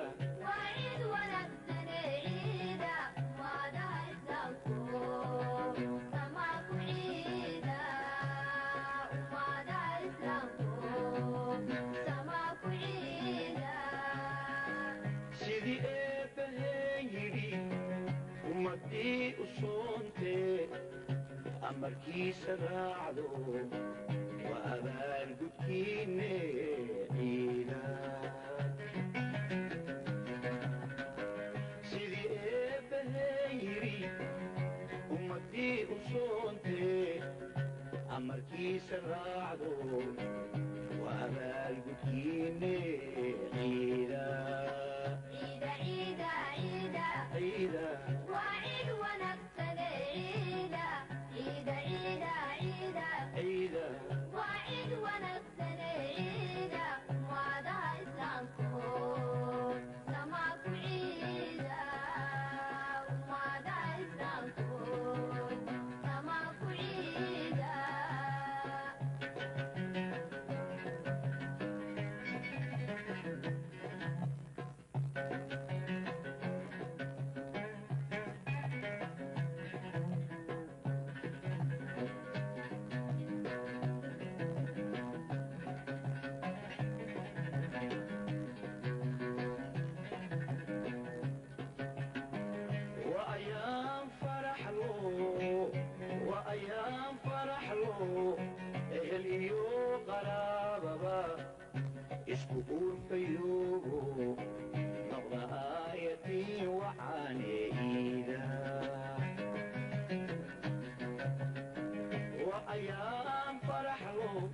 sidii eebbaheen yidhi ummadii u soontee amarkiisa raacdo waa abaalgudkiinne ciida sidii eebbaheen yidhi ummadii u soontee amarkiisa raacdo waa abaalgudkiinne ciida ciida ciida وأيام فرح له وأيام فرح له أهل إيو قرابة اسكو فيوبو نظر آيتي وعاني إيدا وأيام فرح له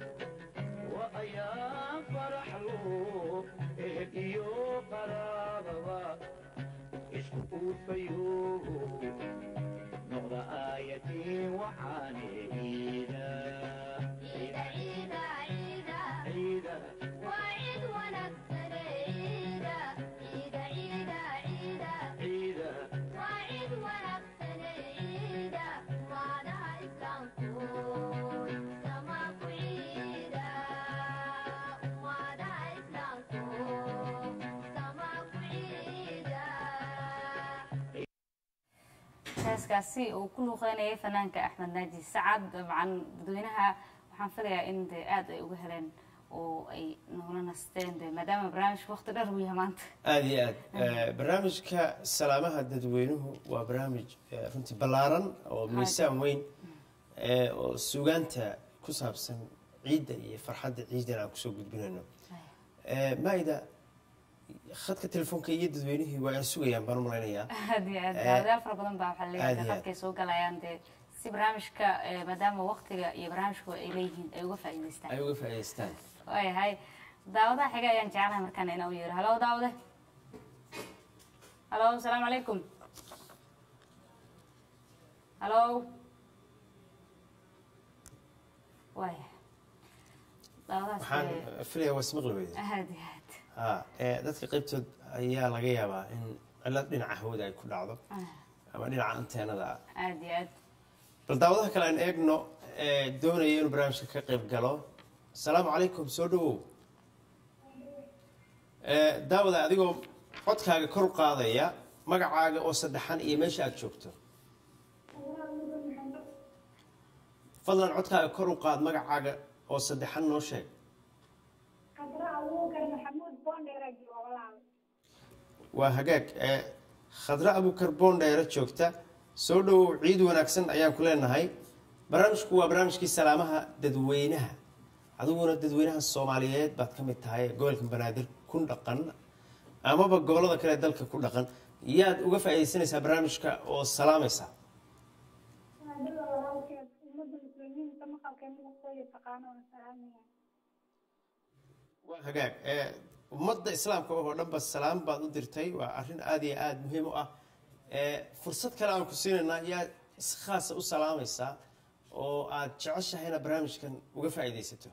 وأيام فرح له أهل إيو قرابة isku uurfayo noqda aayatiin waxaane ciida ciida ciida heeskaasi uu ku luuqeynayay fanaanka axmed naaji sacad dabcan dadweynaha waxaan filayaa in de aada ay uga heleen oo ay nagula nasteen de maadaama barnaamijka waqti dheer uu yahay maanta aada iyo aad Eh, barnaamijka salaamaha dadweynuhu waa barnaamij eh, runtii ballaaran oo miisaan weyn eh, oo sugaanta ku saabsan ciidda iyo farxadda ciidan aan kusoo gudbinayno Eh, maida khadka telefoonka iyo dadweynihii waa aan sugayaan baan u malaynayaa aad iyo aad Eh, daawadayaal fara badan baa waxaa aad leeyahay iyo aad. khadkay soo galayaan dee si barnaamijka eh, maadaama waqtiga iyo barnaamijku ay leeyihiin ay uga faa'iidaystaan ay uga faa'iidaystaan waayahay daawadaha xiga ayaan jeclahay markaana inaa u yeero halo daawade halo asalaamu calaykum halo waaya daawadahaas waxaan dee- filayaa waa ismaqli weyda aad iyo aad ha eh, dadka qaybtood ayaa laga yaabaa in cilad dhinaca hawada ay ku dhacdo ama dhinaca anteenada ah aad iyo aad bal daawadaha kale aan eegno ee doonaya inuu barnaamijka ka qayb galo asalaamu calaykum soo dhawow Eh, daawada adigoo codkaaga kor u qaadaya magacaaga oo saddexan iyo meesha aad joogto fadlan codkaaga kor u qaad magacaaga oo saddexan noo sheeg waa hagaag eh, khadre abukar boondheere joogta soo dhawow ciid wanaagsan ayaan ku leenahay barnaamijku waa barnaamijkii salaamaha dadweynaha adiguna dadweynaha soomaaliyeed baad ka mid tahay ee gobolka banaadir ku dhaqan amaba gobolada kale ee dalka ku dhaqan yaad uga faa'iidaysanaysaa barnaamijka oo salaamaysa waa hagaag eh, ummadda islaamka oo dhanba salaam baad u dirtay waa arrin aada iyo aada muhiim u ah Eh, fursad kale aan ku siinaynaa yaa si khaasa u salaamaysaa oo aad jeceshahay inaad barnaamijkan uga faa'iidaysato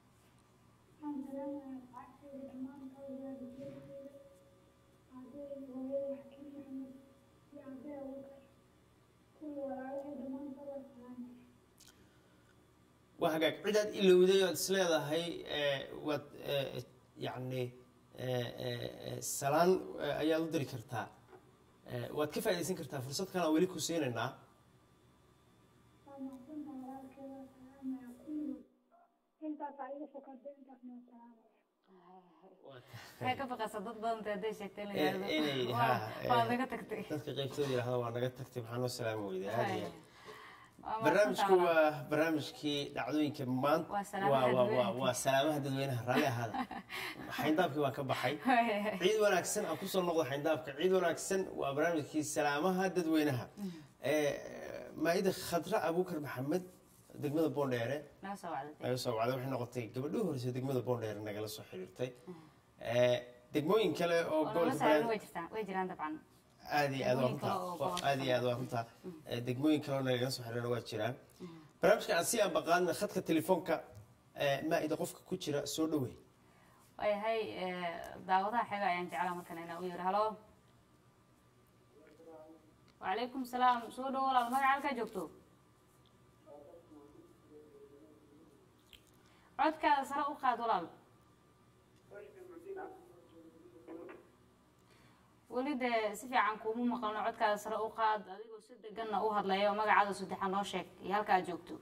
waa hagaag cidaad ilowday ood isleedahay eh, waad eh, yacni eh, eh, eh, salaan eh, ayaad u diri kartaa Eh, waad ka faa'iidaysan kartaa fursad kale aan weli ku siinaynaa waxay ka baqaysaa dad badan ta hadday sheegtay in la Eh, yidhaahdo, inay "Waa- ha waa eh, naga tagtay dadka qaybtooda yidhahda waa naga tagtay maxaa noo salaami weyday aad iyo aad. Waa barnaamijku mahadsantahay. waa barnaamijkii dhacdooyinka maanta Waa salaamaha waa- waa- waa- dadweynaha. waa salaamaha dadweynaha raalli ahaada xayndaabkii waan ka baxay ciid wanaagsan aan kusoo noqdo xayndaabka ciid wanaagsan waa barnaamijkii salaamaha dadweynaha Eh, maayida khadra abuukar maxamed degmada boondheere naga soo wacday naga soo wacday waxay noqotay gabadhii horeysa degmada boondheere nagala soo xiriirtay Eh, degmooyin kale oo oo nala gobolka saaran Banaadir- way jirtaan way jiraan dabcan aad iyo aad waa Degmooyin kale oo runtaa gobolka aad iyo aad waa runtaa Eh, degmooyin kale oo nagaga soo xiriirana waa jiraan barnaamijka aan si aan baqaadna khadka telefoonka eh, maa-ida qofka ku jira soo dhawey waayahay eh, daawadaha xiga ayaan jeclaa markan inaa u yiri halo wacalaykum salaam soo dhowo walaal magaca halkaa joogto codkaada sare u qaad walaal weli dee si fiican kuuma maqalno codkaada sare u qaad adigoo si deganna u hadlaya oo magacaada saddexa noo sheeg iyo halka aad joogto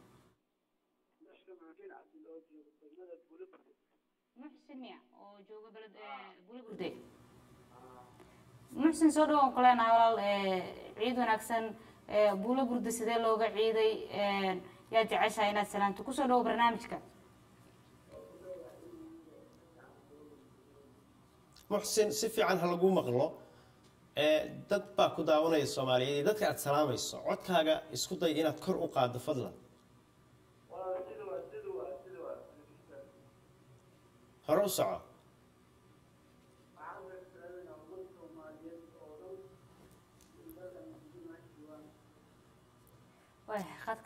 muxsin miya oo jooga beled buli burde muxsin soo dhawoon ku leenahay walaal eh, ciid wanaagsan eh, buulo burde sidee looga ciiday eh, yaa jeceshahay inaad salaanto kusoo dhawo barnaamijka muxsin si fiican ha lagu maqlo Eh, dad baa ku daawanaya soomaaliyeed iyo dadka aad salaamayso codkaaga isku day inaad kor u qaaddo fadlan hore u soco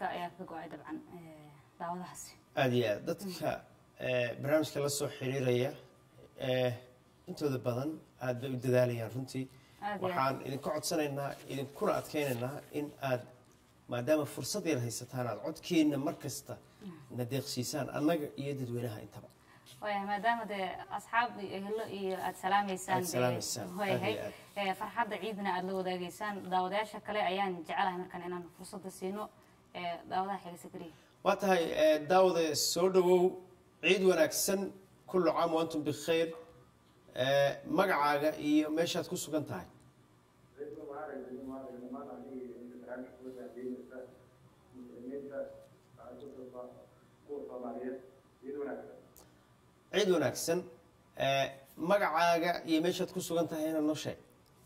khadka ayaa ka go-ay dabcan eh, daawadahaasi aada iyo aad dadka eh, barnaamijka la soo xiriiraya eh, intooda badan aad bay u dadaalayaan runtii Aad iyo aad. waxaan idinka codsanaynaa idinkuna adkeynaynaa in aad maadaama fursad yar haysataan aad codkeenna mar kasta na deeqsiisaan annaga iyo dadweynaha intaba waayahay maadaama dee asxaab iyo ehlo iyo aada salaameysaan Aad salaameysaan, dee, waayahay aad Eh, farxadda ciidna aada la wadaageysaan daawadayaasha kale ayaan jecelahay markaan inaan fursadda siino eh, daawadaha xiga sakariya waa tahay eh, daawade soo dhawow ciid wanaagsan kullu caam wa antum bikhayr Eh, magacaaga iyo meeshaad ku sugan tahay ciid wanaagsan Eh, magacaaga iyo meeshaad ku sugan tahay inaan noo sheeg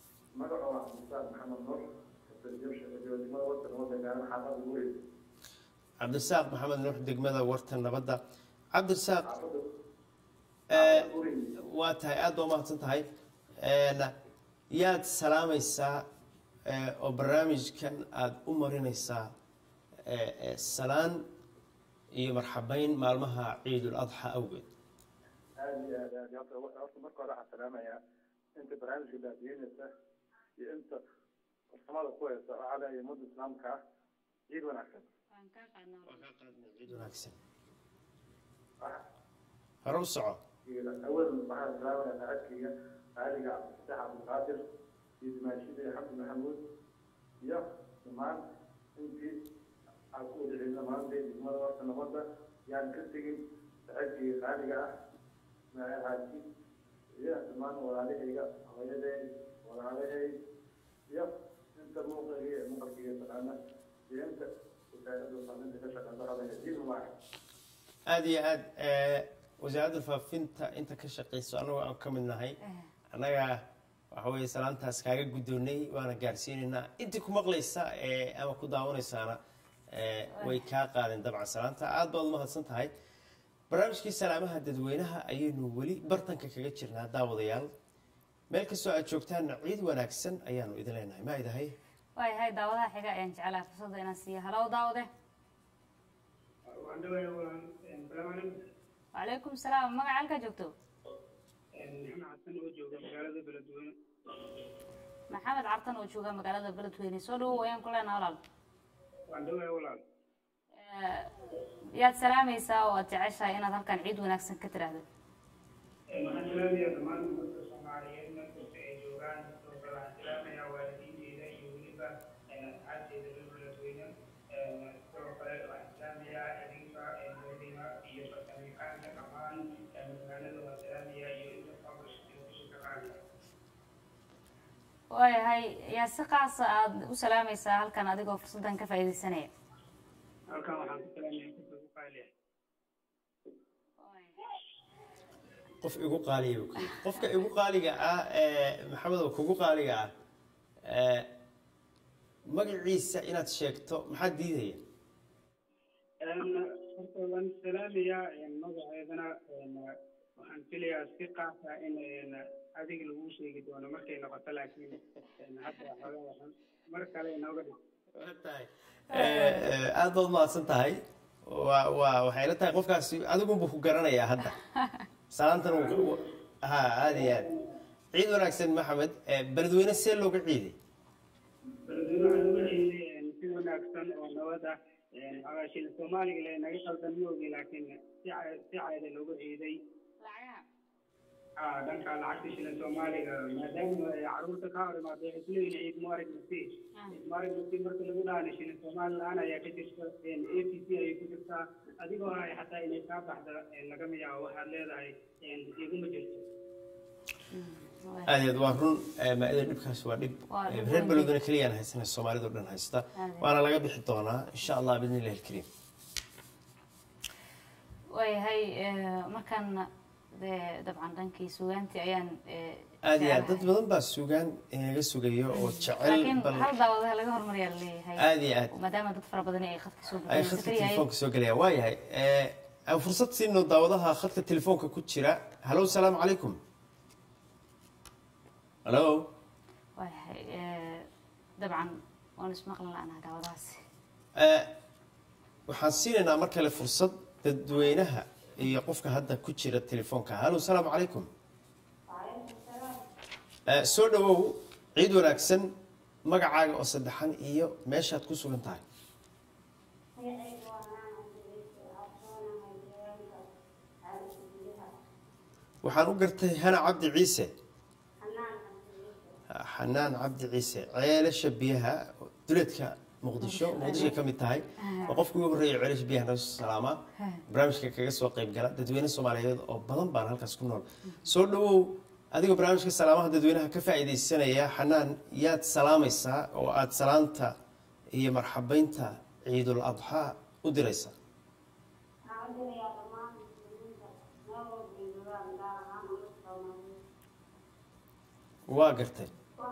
cabdirasaaq maxamed nuux degmada warta nabadda cabdirasaaq eh, waa tahay aada baa umahadsan tahay En, yaad salaamaysaa eh, oo barnaamijkan aada u marinaysaa eh, eh, salaan iyo marxabeyn maalmaha ciidul adxa awgeed aad iyo aad aad horta horta marka hore waxaan salaamayaa inta barnaamijka daadiinaysa iyo inta farsamada ku haysa waxaa leeyahay ummadda islaamka ah ciid wanaagsan ciid wanaagsan hore u soco awal waxaan salaamayaa saacadkayga qaaliga cabdifataax cabdilqaadir iyo dimaashida xamdi maxamuud iyo dhammaan intii aan ku wada celina maanta degmada horta nabadda yaan ka tegin saacadkayga qaaliga ah ismaaciil xaaji iyo dhammaan walaalahayga hooyaday walaalahay iyo inta muuqayga ee maqalkayga taqaana iyo inta wasaaradda faafinta ka shaqeysa hadaya diin mubaarak aada iyo aad eh, wasaaradda faafinta inta ka shaqeyso annagoo aan ka mid nahay annaga waxa weeye salaantaas kaaga guddoonnay waana gaarsiinaynaa intii ku maqlaysa eh, ama ku daawanaysaana eh, way kaa qaadeen dabcan salaanta aad baad umahadsan tahay barnaamijkii salaamaha dadweynaha ayaynu weli bartanka kaga jirnaa daawadayaal meel kastoo aad joogtaanna ciid wanaagsan ayaanu idin leenahay ma idahay waayahay daawadaha xiga ayaan jecelahay fursadda inaan siiyo halow daawade wacalaykum salaam magaca halkaa joogto maxamed xasan oo jooga magaalada beledweyne maxamed cartan oo jooga magaalada beledweyne soo dhawow ayaan ku leenaha walaal waan dhawahay walaal Eh, yaad salaamaysaa oo aad jeceshahay inaad halkan ciid wanaagsan ka tiraahdo waxaan salaamayaa dhammaan ummadda soomaaliyeed meel kasta ay joogaan sidoo kale waxaan salaamayaa waalidiinteyda iyo weliba asxaabteyda reer beledweyne sidoo kale waxaan salaamayaa idinka moodina iyo farsamayaqaanka dhammaan magaalada waan salaamayaa iyo inta fabrishka qaaliga waayahay yaa si qaasa aad u salaamaysaa halkan adigoo fursaddan ka faa'iidaysanaya halkan waxaan ku salaamayaa qofka ugu qaaliya qof igu qaaliya buu ku yidhi. qofka igu qaaliga ah ee maxamed oo kugu qaaliga ah ee, magaciisa inaad sheegto maxaa diidaya horta waan salaamayaa magaceedana waxaan filayaa si qaasa in adiga lagu sheegi doono markay noqoto laakiin hadda xogaa waxaan mar kale inooga dhig Ee, aad baad umahadsan tahay waa waa waxay la tahay qofkaasi adigunbu ku garanayaa hadda salaantan wuu- ha aada iyo aad ciid wanaagsan maxamed ee, beledweyne see looga ciiday beledweyne waxaan uga ciiday si wanaagsan oo nabad ah xogaa shil soomaaliga le naga qaldan ma ogi laakiin si ca- si caada looga ciiday Ah, dhanka lacagta shilin soomaaliga maadaama ay caruurta ka hor imaado waxay kuleeyihin ciid mubarak nafsi ciid mubarak nafsi marka lagu dhaana shilin soomaali la-aan ayaa ka jirta a p c ayay ku jirtaa adigoo ay xataa inay kaa baxda lagama yaabo waxaad leedahay iguma jirto aad iyo aad waa run ee, maa-ida dhibkaas waa dhib Waa ee, dhib reer weyn. beledweyne keliyaan haysana soomaalida o dhan haysta Aad. waana laga bixi doonaa insha allah bidni illahi alkariim waayahay eh, markan dee dabcan dhankii sugaantii ayaan eh, aad iyo aad dad jecelahay. badan baa sugaan inaga sugayo oo jecel laakiin bal hal daawadaha laga hormariyaa laleeyahay Aad iyo aad. maadaama dad fara badan ay khadka soo ay buuxiyeen khadka Zakariya, telefoonka soo gelayaan waa yahay ee, aan fursad siino daawadaha khadka telefoonka ku jira halo salaamu calaykum halo waayahay eh, dabcan waan ismaqli la'naha daawadahaasi Ee, waxaan siinaynaa mar kale fursad dadweynaha iyo qofka hadda ku jira telefoonka hallo salaamu calaykum Eh, soo dhawow ciid wanaagsan magacaaga oo saddexan iyo meeshaad ku sugan tahay waxaan u gartay hana cabdi ciise xanaan cabdi ciise ceelasha biyaha duleedka muqdisho muqdishoay ka mid tahay waa qofka ugu horreeya ceelasha biyaha naga soo salaamaa barnaamijka kaga soo qayb gala dadweyne soomaaliyeed oo badan baan halkaas ku nool soo dhawow adigoo barnaamijka salaamaha dadweynaha ka faa'iidaysanaya xanaan yaad salaamaysaa oo aada salaanta iyo marxabeynta ciidul adxaa u diraysaa waa gartay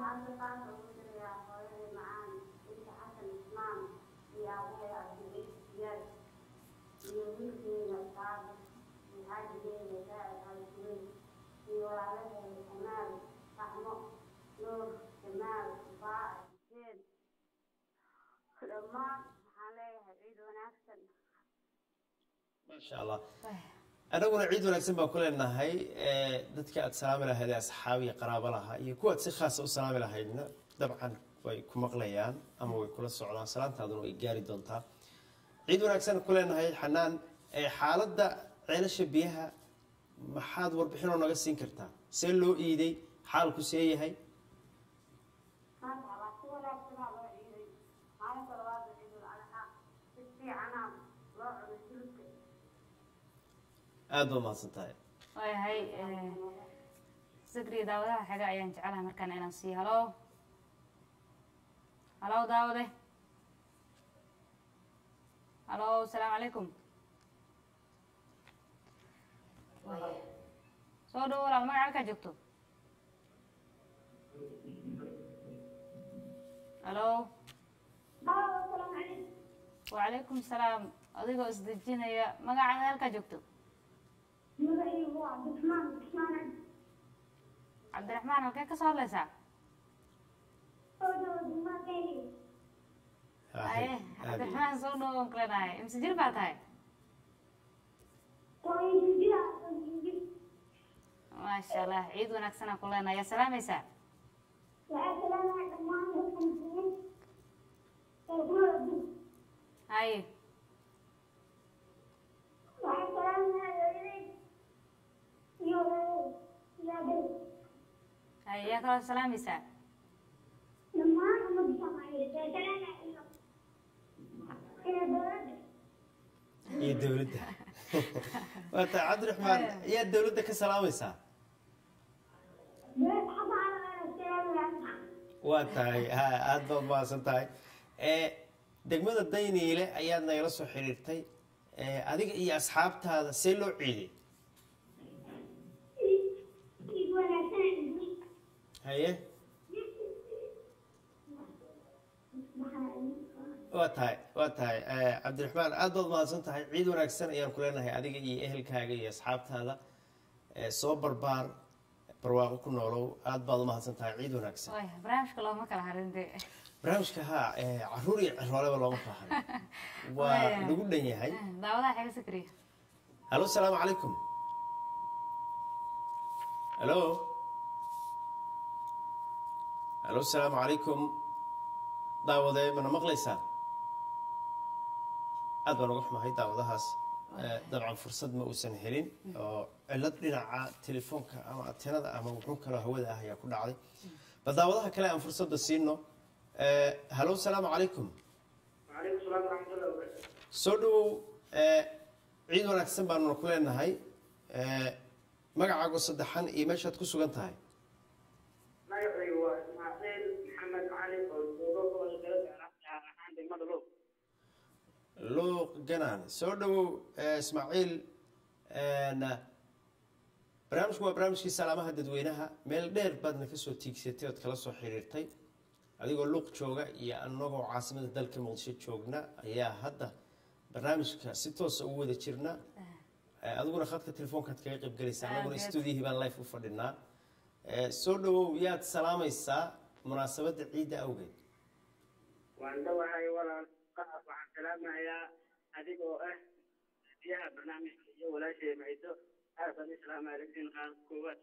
dhammaan waxaan leeyahay ciid wanaagsan maasha allah anaguna ciid wanaagsan baan ku leenahay Eh, dadka aad salaami lahayd ee asxaab iyo qaraabo lahaa iyo kuwaad si khaasa u salaami lahaydna dabcan way ku maqlayaan ama way kula socdaan salaantaaduna way gaari doontaa ciid wanaagsan ku leenahay xanaan Eh, xaaladda ceelasha biyaha maxaad warbixinoo naga siin kartaa see loo iiday xaalku see yahay maanta waa si wanaagsanaa loo ciiday maalinta labaad ee ciidul adxaa si fiicanaa loo cunay hilibka aada baa mahadsan tahay waayahay sakriya daawadaha xiga ayaan jecelahay markaan inaan siiyo halo halo daawade halo asalaamu calaykum Waaya. soo dhowo walaal magaca halkaa joogto halo wacalaykum salaam adigoo isdejinaya magacaada halkaa joogto magacaygu waa cabdiraxmaan cabdiraxmaan cabdiraxmaan halkee ka soo hadlaysaa aye cabdiraxmaan soo dhowo aan kulenahay imse jir baa tahay maasha allah ciid wanaagsanaa ku leenahay yaa salaamaysaa haye haye yaa kaloo salaamaysaa iyo dowladda waa tahay cabdiraxmaan yaa dowladda ka salaamaysaa waa tahay ha aada baad mahadsan tahay Eh, degmada dayniile ayaad nagala soo xiriirtay Eh, adiga iyo asxaabtaada see loo ciiday haye waa tahay waa tahay Eh, cabdiraxmaan aada baad mahadsan tahay ciid wanaagsan ayaan ku leenahay adiga iyo ehelkaaga iyo asxaabtaada Eh, soo barbaar barwaaqo ku noolow aada baad u mahadsan tahay ciid wanaagsan waaya barnaamijka looma kala harin de barnaamijka haa eh, caruur iyo cirooleba looma kala harin waa lagu dhan yahay daawadaha xiga sakriya halo asalaamu calaykum halo halo asalaamu calaykum daawade mana maqlaysaa aad baan uga xumahay daawadahaas Eh, dabcan fursad ma uusan helin oo cilad dhinaca telefoonka ama atenada ama wuxuu kaloo hawada ah ayaa ku dhacday bal daawadaha kale aan fursadda siino Eh, halo asalaamu calaykum وعليكم السلام ورحمة الله وبركاته. soo dhawow eh, ciid wanaagsan baanuna ku leenahay Eh, magacaago saddexan iyo meeshaad ku sugan tahay magacaygu waa Ismaaciil Maxamed Cali oo jooga gobolka Galbeed gaar ahaan degmada Luuq. luuq ganaan soo dhawow eh, ismaaciil na barnaamijku waa barnaamijkii salaamaha dadweynaha meel dheer baadna kasoo tiigsatay ood kala soo xiriirtay adigoo luuq jooga iyo anagoo caasimada dalka muqdisho joogna ayaa hadda barnaamijka si toosa ugu wada jirna Eh, adiguna khadka telefoonkaad kaga qayb galaysa anaguna Aad. stuudiyihii baan life u fadhinaa Eh, soo dhawow yaad salaamaysaa munaasabadda ciidda awgeed Waan dhawahay walaal qaar waxaan salaamayaa adiga oo ah biyaha barnaamijka iyo walaashay macido aad baan islaama aragtiin qaar koowaad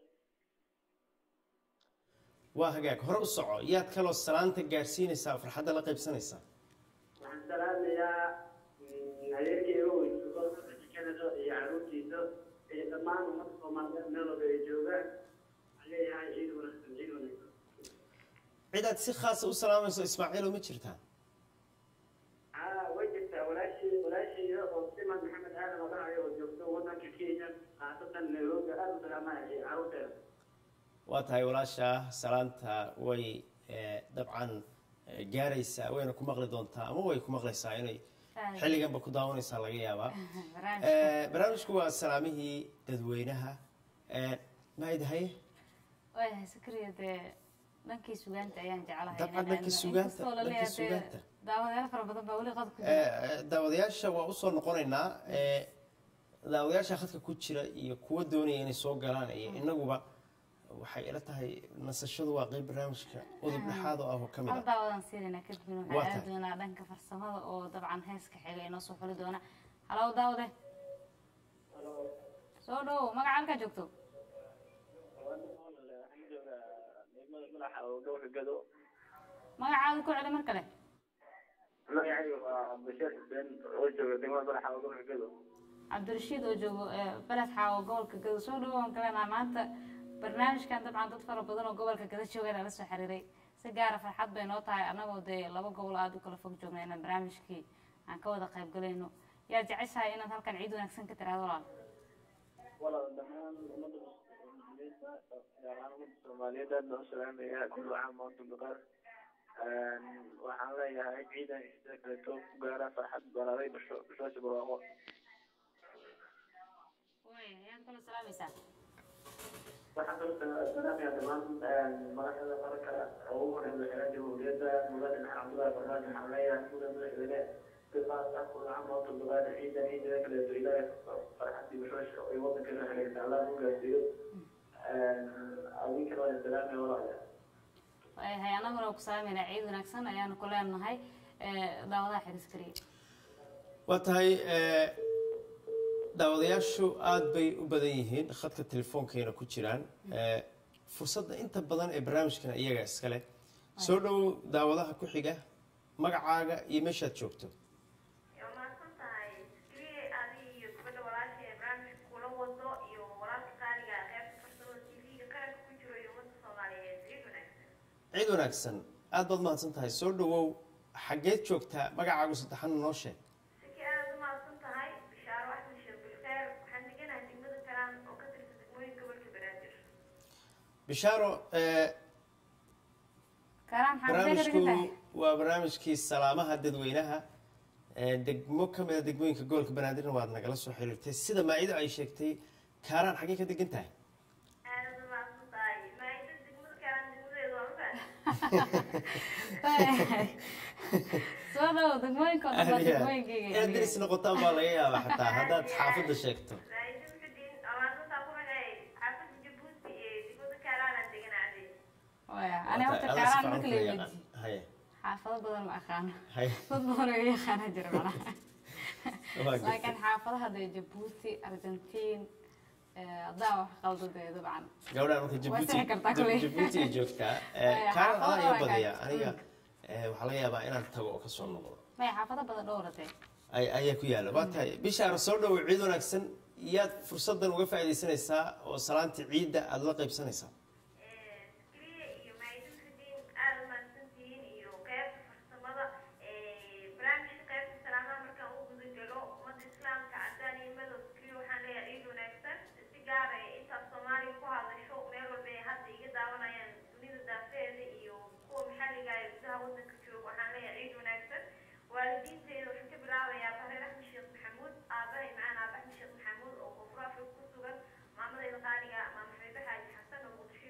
waa hagaag hore u soco yaad kaloo salaanta gaadhsiinaysaa oo farxadda la qaybsanaysaa waxaan salaamayaa adeerkeyga weysugo canada iyo caruurtiisa iyo dhammaan ummadda soomaaliyeed meel walba ay joogaan waxaan leeyahay ciid wanaagsan ciid wanaagsan cidaad si khaasa u salaamayso ismaaciilo ma jirtaa haa way jirtaa walaashii walaashayda oo siman maxamed aadan oo dhahayo oo joogto waddanka kenya khaasatan nairobi aad u salaamaya caruurteeda waa tahay walaashaa salaanta way eh, dabcan eh, gaaraysaa wayna ku maqli doontaa ama way ku maqlaysaa inay xilliganba ku daawanaysaa laga yaabaa Eh, barnaamijku waa salaamihii dadweynaha Eh, maayid haye waayahay sakriya dee dhankii sugaanta ayaan jeclahay Dabcan inaan dhankii aadno. sugaanta, Inkastoo la dhankii leeyahay dee sugaanta. daawadayaal fara badan baa weli qad ku Eh, jira eh, daawadayaasha waa usoo noqonaynaa Eh, daawadayaasha khadka ku jira iyo kuwa doonaya inay soo galaan iyo inaguba waxay ila tahay nasashadu waa qeyb barnaamijka udub dhexaad oo ah oo ka mid hal ah daawadaan siinayna kadibna Waa waxaan tahay. aadi doonaa dhanka farsamada oo dabcan heeska xiga inoo soo xuli doona halow daawade soo dhowo magaca halkaa joogto magacaada ku celi mar kale magacayga waa bashiir xuseen oo jooga degmada balaxa oo gobolka gado cabdirashiid oo joogo eh, beled xaawo gobolka gado soo dhowo aan kaleenaha maanta barnaamijkan dabcan dad fara badan oo gobolka gado joogaan ala soo xiriiray si gaara farxad bay noo tahay annagoo dee laba gobol aada u kala fog joogna inaan barnaamijkii aan ka wada qayb galayno yaa jeceshahay inaad halkan ciid wanaagsan ka tiraahdo walaal walaal dhammaan ummadda muslimiinta gaar ahaan ummadda soomaaliyeed aad baan u salaamayaa kullu caam wa antum biqayr waxaan leeyahay ciidan sida kaleeto ku gaara farxad balaaday basho bashoosha barwaaqo ayaad kala salaamaysaa waxaan kaloo salaamayaa dhammaan madaxda qaranka oo ugu horeeya madaxweynaha jamhuuriyadda mudane maxamed cabdullaahi farmaajo waxaan leeyahay mudan madaxweyne biqaas ah kullu caam wa antum biqayr ciidan ciidada kaleeto ilaahay farxadii bashoosha ay waddankeena haleegta allah u gaarsiiyo adinkana waan salaamaya walaalayaal waayahay annaguna waa ku salaamayna ciid wanaagsan ayaanu ku leenahay eh, daawadaha xiris kariya waa tahay eh, daawadayaashu aad bay u badan yihiin khadka telefoonkeena ku jiraan Eh, fursadda inta badan ee barnaamijkan iyaga iskale soo dhow daawadaha ku xiga magacaaga iyo meeshaad joogto ciid wanaagsan aad baad mahadsan tahay soo dhowow xaggeed joogtaa magacaagu saddexana noo sheeg bishaaro eh, karaan maxaa maxay ka dhigan barnaamijku tahay waa barnaamijkii salaamaha dadweynaha Eh, degmo ka mid a degmooyinka gobolka banaadirna waad nagala soo xiriirtay sida maacido ay sheegtay kaaraan xaggee ka degan tahay Waayahay. soo dhowo degmooyinka oo dhan waa degmooyinkayga inaad deris noqotaan baa laga yaabaa xataa haddaad xaafadda sheegto waaya ani horta Alla si kaaraan fiican marka kula la yaqaan. weydiiyo Haye, xaafado badan ma aqaano haye. dad badan oo iga yaqaana jira malaha Waa gartay. laakiin xaafadaha dee jabuuti argentiin eh, haddaa wax qaldo dee dabcan gabadhaan marka Waa jabuuti sixi kartaa kuley. jabuuti ay joogtaa Haye, kaaraan xaafado adaa iga waa badaya gaar. aniga eh, waxaa laga yaabaa inaan tago oo kasoo noqdo maya xaafado badan dhowratee ay ayaa ku yaalla waa tahay bishaara soo dhowo ciid wanaagsan yaad fursaddan uga faa'iidaysanaysaa oo salaantii ciidda aada la qaybsanaysaa waalidiinteeda waxaan ka bilaabayaa bareer axmed sheekh maxamuud aabahay macaan aaba axmed sheekh maxamuud oo koonfur afrika ku sugan maamadayda qaaliga maama xabiibe xaaji xasan oo muqdisho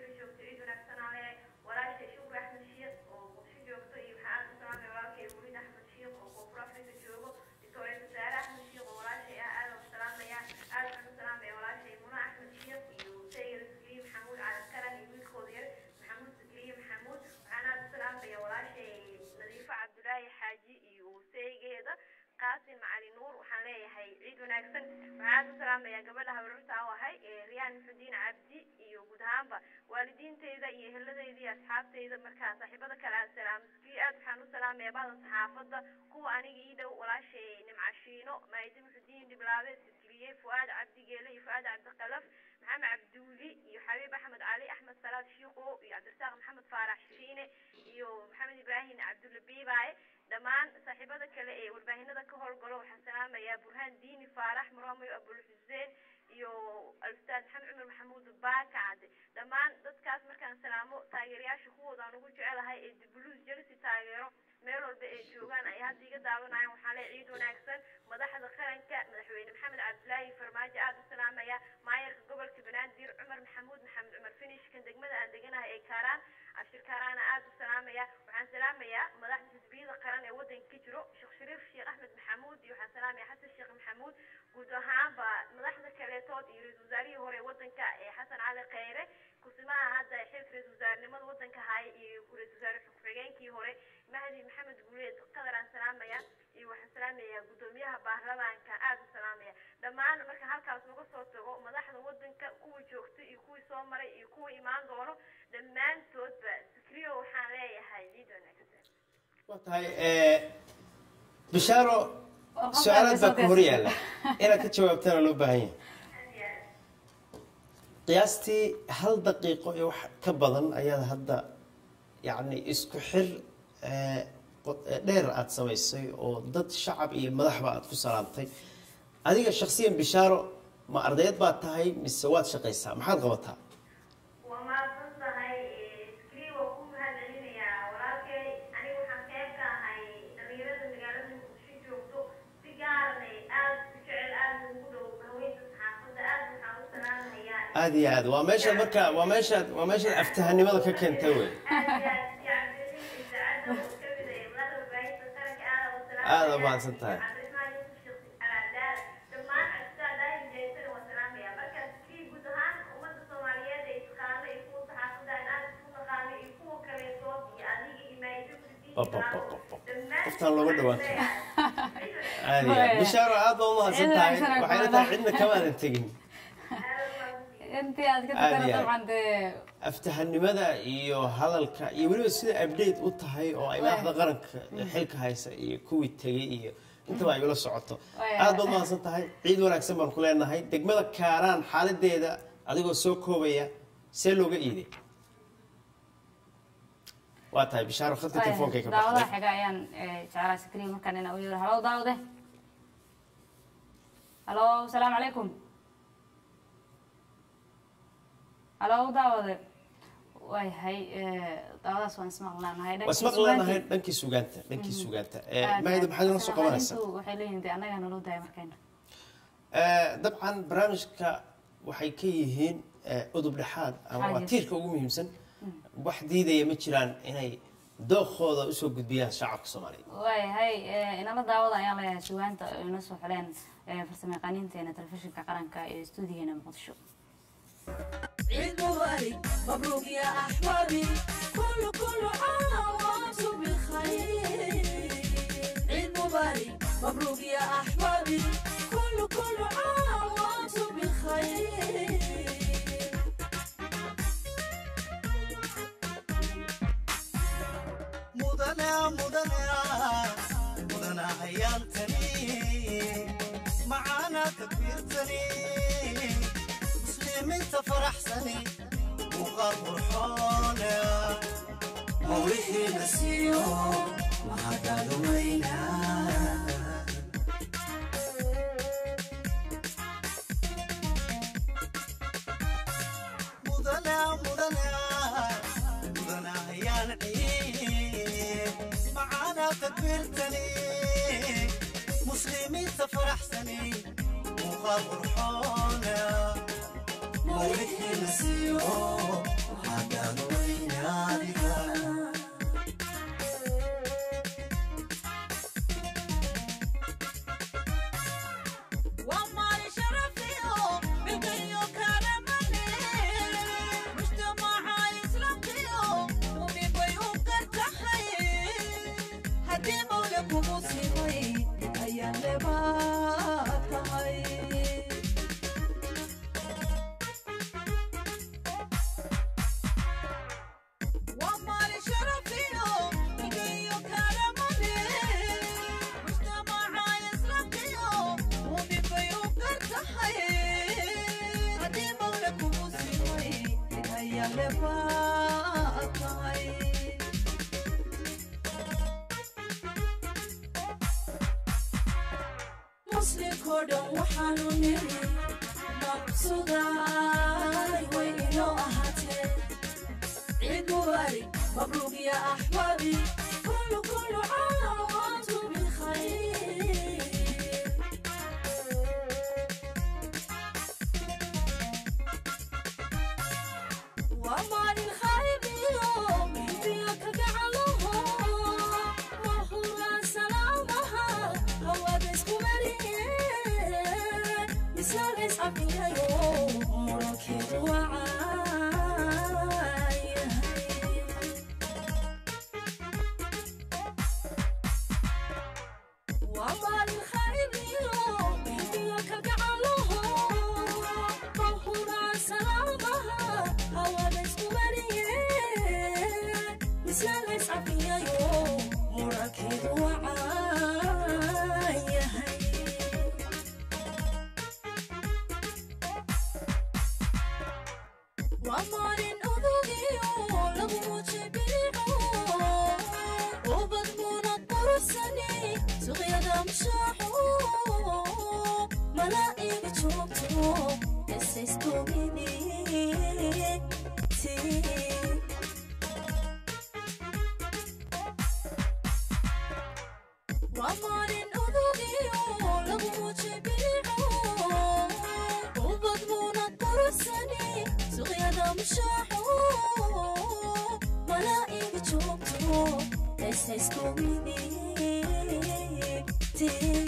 wanaagsan waxaan u salaamayaa gabadha habarurta aan ahay ee riyaan muxudiin cabdi iyo guud ahaanba waalidiinteyda iyo eheladeyda iyo asxaabteyda markaa saaxiibada kale aan salaamskii aad waxaan u salaamayaa badan saxaafadda kuwa aniga ii dhow walaashay nimcashiino maaydi muxudiin dhiblaabe sikriye fu'aad cabdi geele iyo fu'aad cabdiqalaf maxamed cabduuli iyo xabiib axmed cali axmed salaad shiiqo iyo cabdirasaaq maxamed faarax shiine iyo maxamed ibraahim cabdulle biibaaye dhammaan saaxiibada kale ee warbaahinada ka howlgalo waxaan salaamayaa burhaan diini faarax muramayo abul xuseen iyo alstaad maxamed cumar maxamuud baakacade dhammaan dadkaas markaan salaamo taageerayaasha kuwoodaan ugu jecelahay ee dibuluus jelsi taageero meel walba ay joogaan ay hadda iga daawanayaan waxaa le ciid wanaagsan madaxda qaranka madaxweyne maxamed cabdilaahi farmaajo aada u salaamaya maayarka gobolka banaadir cumar maxamuud maxamed cumar finishkan degmada aan deganahay ee kaaraan cabshir kaaraana aada u salaamaya waxaan salaamayaa madaxda xisbiyada qaran ee wadanka ka jiro sheekh shariif sheekh axmed maxamuud iyo waxaan salaamaya xasan sheekh maxamuud guud ahaanba madaxda kaleetood iyo ra-isul wasaarihii hore ee wadanka ee xasan cali kheyre kusimaha hadda xilka ra-isul wasaarenimada wadanka haya iyo ra-isul wasaare xigeenkii hore mahdi maxamed guuleed qadar aan salaamaya iyo waxaan salaamayaa guddoomiyaha baarlamaanka aada u salaamaya dhammaan marka halkaas uga soo tago madaxda wadanka kuwa joogta iyo kuwii soo maray iyo kuwa imaan doono dhammaantoodba sikriyo waxaan leeyahay ciid wanaagsan waa tahay bishaaro su-aalaad baa ku hor yaalla inaad ka jawaabtana loo baahan yahay qiyaastii hal daqiiqo iyo wax ka badan ayaad hadda yacni isku xir ee, qod- ee, dheer aad samaysay oo dad shacab iyo madaxba aad ku salaamtay adiga shakhsiyan bishaaro ma ardayad baad tahay mise waad shaqaysaa maxaad qabataa waa mahadsan tahay sikriyo waa ku mahadcelinayaa walaalkay aniga waxaan qayb ka ahay dhalinyarada magaalada muqdisho joogto si gaarana aada u jecel aada ugu dhow haweenka saxaafadda aada waxaan u salaamayaa aada iyo aad waa meeshaad marka waa meeshaad waa meeshaad aftahanimada ka keentay wey aada mahadsan tahay qoftaan looga dhawaan karo aada iyo aad bishaaro aad baa umahadsan tahay waxayna tahay cidna kamaadan tegin intii aad ka Aad tukana iyo aad. dabcan dee aftahanimada iyo hadalka iyo weliba sida update u tahay oo ay madaxda qaranka xilka haysa iyo kuwii tegay iyo intaba ay ula socoto Waaya. aad baad mahadsan tahay ciid wanaagsan baan ku leenahay degmada kaaraan xaaladeeda adigoo soo koobaya see looga iiday waa tahay bishaaro khadka telefoonka ka daawadaha baxday xiga ayaan eh, jeclaa sikriya markaan inaan u yeero halow daawade halo asalaamu calaykum halow daawade waayahay eh, daawadaas waan ismaqlaanahay waa ismaq leenahay dhankii sugaanta dhankii sugaanta Eh, mahayda maxaad inoo soo qabanaysaa waxay leeyihin de annagaa naloo daaya markayna Eh, dabcan barnaamijka waxay ka yihiin eh, udub dhexaad ama waa Xaajis. tiirka ugu muhiimsan wax diidaya ma jiraan inay dookooda usoo gudbiyaan shacabka soomaaliyeed waayahay eh, inala daawada ayaan leeyahay sugaanta oo ina soo xuleen eh, farsamayaqaaniinteena telefishinka qaranka ee stuudigeena muqdisho عيد مبارك مبروك يا أحبابي كل كل عام وأنتم بخير عيد مبارك مبروك يا أحبابي كل كل عام وأنتم بخير mudane mudane mudana hayaantani macaana takbiirtani muslimiinta faraxsani muuqaal qurxoone mawlihiina siiyo mahadaada weyna mudane mudane mudana hayaan ciid macaana takbiirtani muslimiinta faraxsani muuqaal qurxoona mawlihiina siiyo mahadaada weynaadiga ومالي شرفيو بقيو كرمني مجتمع إسلاميو ومن بيوم كرتحي هدي مولك ومسلمي أيام لباتهي dhan waxaanu niri maqsudaay way inoo ahaatee ciid mubaarig mabruuq ya axbaabi kullu kullu caam waantum bilkhayr waa maalin khayriyo bibiyo ka gacalaho wahuraa salaamaha hawada isku mariyeen misaalays cafiyayo murankeedu wacaayahay waa maalin khayriyo bibiyo ka gacalaho wahuraa salaamaha hawada isku mariyeen misaalays cafiyayo murankeedu wacaayahay waa maalin odogiyo lagu mujibico ubad munad quruxsani suqyada mushaaxo malaa'iga joogto esaystomiditi waa maalin odogiyo lagu mujibico ubad munad quruxsani suqyada mushaaxo malaa'iga joogto esaystomiditi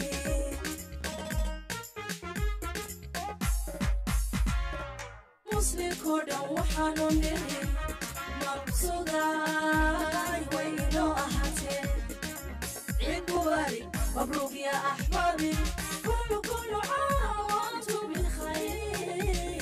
muslimkoo dhan waxaanu niri maqsudaay way inoo ahaatee ciid mubaarig mabruuq ya axbaabi kullu kullu caam waantum bilkhayr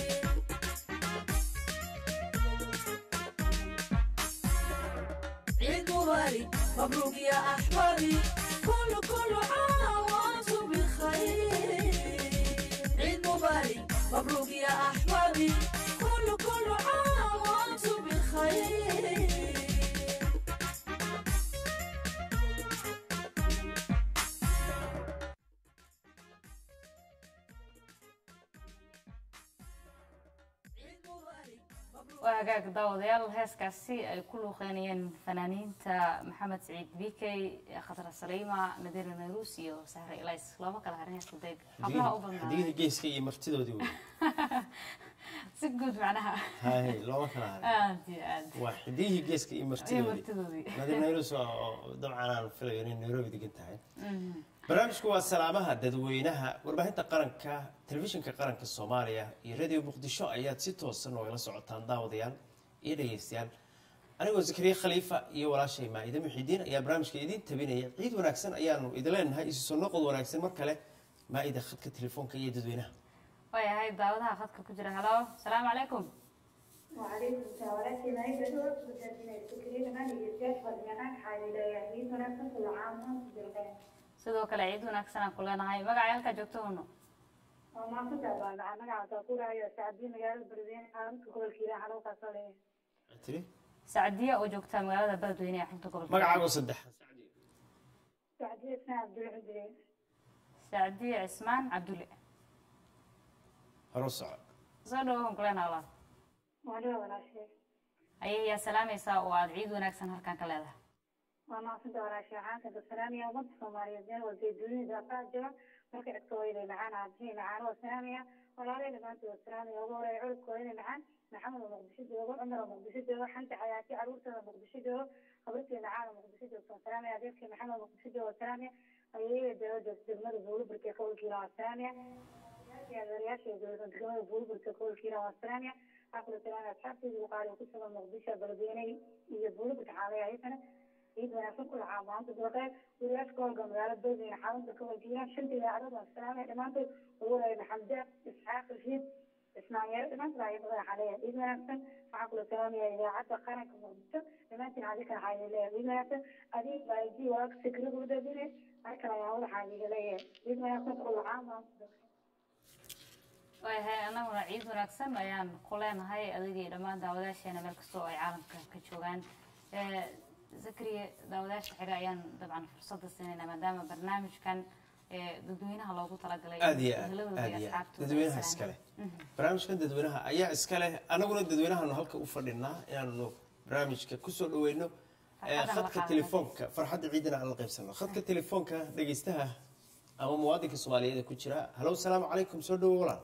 عيد مبارك مبروك يا أحبابي كل كل عام وأنتم بالخير عيد مبارك مبروك يا أحبابي كل كل عام وأنتم بالخير waa hagaag daawadayaal heeskaasi ay ku luuqeynayeen fanaaniinta maxamed saciid bikey khatar saliima nadiira nayrus iyo sahre ilays looma kala harin heeska deeg hablaha u badnaa xiddigihii geeska iyo martidoodii wey si guud macnaha hay looma kala harin aad iyo aad waa xiddigihii geeska iyo iyo martidoodii martidoodii nadir nayrus oo dabcan aan filayo inay nairobi degan tahay Mhm. barnaamijku waa salaamaha dadweynaha warbaahinta qaranka telefishinka qaranka soomaaliya iyo radio muqdisho ayaad si toosan oogala socotaan daawadayaal iyo dhegeystayaal anigoo zakariya khaliifa iyo walaashay maa'ide muxidiin ayaa barnaamijka idiin tabinaya ciid wanaagsan ayaanu idin leenahay isu soo noqod wanaagsan mar kale maa'ida khadka telefoonka iyo dadweynaha waayahay daawadaha khadka ku jira halo salaamu calaykum وعليكم السلام ولكن ما يبدو بدنا السكرين ما يجيش بدنا حالي لا يعني أنا كنت العام بالغين sidoo kale ciid wanaagsan aan ku leenahay magacay halkaa joogto uno وما كنت أبغى أنا قاعدة أقول يا سعدي مجال البردين أنا كقول كذا حلو قصلي tiri sacdiya oo joogta magaalada beledweyne ee xarunta gobolka magacaago saddex سعدي اسمها عبد العزيز sacdiya cismaan cabdulle haro soco soo dhawo aan ku leenahay walaal وأنا ولا شيء ayay yaa salaamaysaa oo aad ciid wanaagsan halkan ka leedahay وما كنت ولا شيء عن كنت السلام يا ضد سوماليا زين وزيدوني إذا فاجوا مركز كويلي معانا عبدين معانا والسلامية ولا لي لما أنت والسلامية وهو يعود كويلي معانا محمد مقدسي جوجو عمر مقدسي جوجو حنت حياتي عروسة مقدسي جوجو خبرتي معانا مقدسي جوجو والسلامية أبيك محمد مقدسي جوجو والسلامية أيه جوجو دمر بولو بركي كول كيلا والسلامية يا ذرياش يا جوجو دمر بولو بركي كول كيلا والسلامية أقول السلام أصحابتي وقال وكسر مقدسي بلديني يبولو بتحالي أيضا ciid wanaagsan ku lahaa maanta dabaqee wiilaashka howlga magaalada beledweyne xarunta ka wajiiraan shanta idaacadooda aan salaamay dhammaantood ugu wareey maxamde isxaaq rashiid ismaanyeero dhammaantood ayaa badan xaleeya ciid wanaagsan waxaan kula salaamaya idaacadda qaranka muqdisho dhammaantiin adika waxaa leeyahay ciid wanaagsan adiig baa iji waag sikrada u dadine markale ayaa waxaa iga leeyahay ciid wanaagsan ku lahaa maanta waayahay annaguna ciid wanaagsan ayaan ku leenahay adigii dhammaan daawadaasheena meel kastoo ay caalamka ka joogaan Eh, zakariya daawadaasha xiga ayaan dabcan fursadda siinaynaa maadaama barnaamijkan ee dadweynaha loogu talagalay aad iyo aad eheladooda aad iyo iyo aad asxaabtooda dadweynaha ay iska leh salaamaan. Mhm. barnaamijkan dadweynaha ayaa iska leh anaguna dadweynahaanu halka u fadhinaa inaanu barnaamijka kusoo dhaweyno ee, Farxadana la khadka qaadano. telefoonka farxadda ciidana aan la qaybsano khadka telefoonka dhegeystaha ama muwaadinka soomaaliyeed ee ku jira halow salaamu calaykum soo dhawo walaal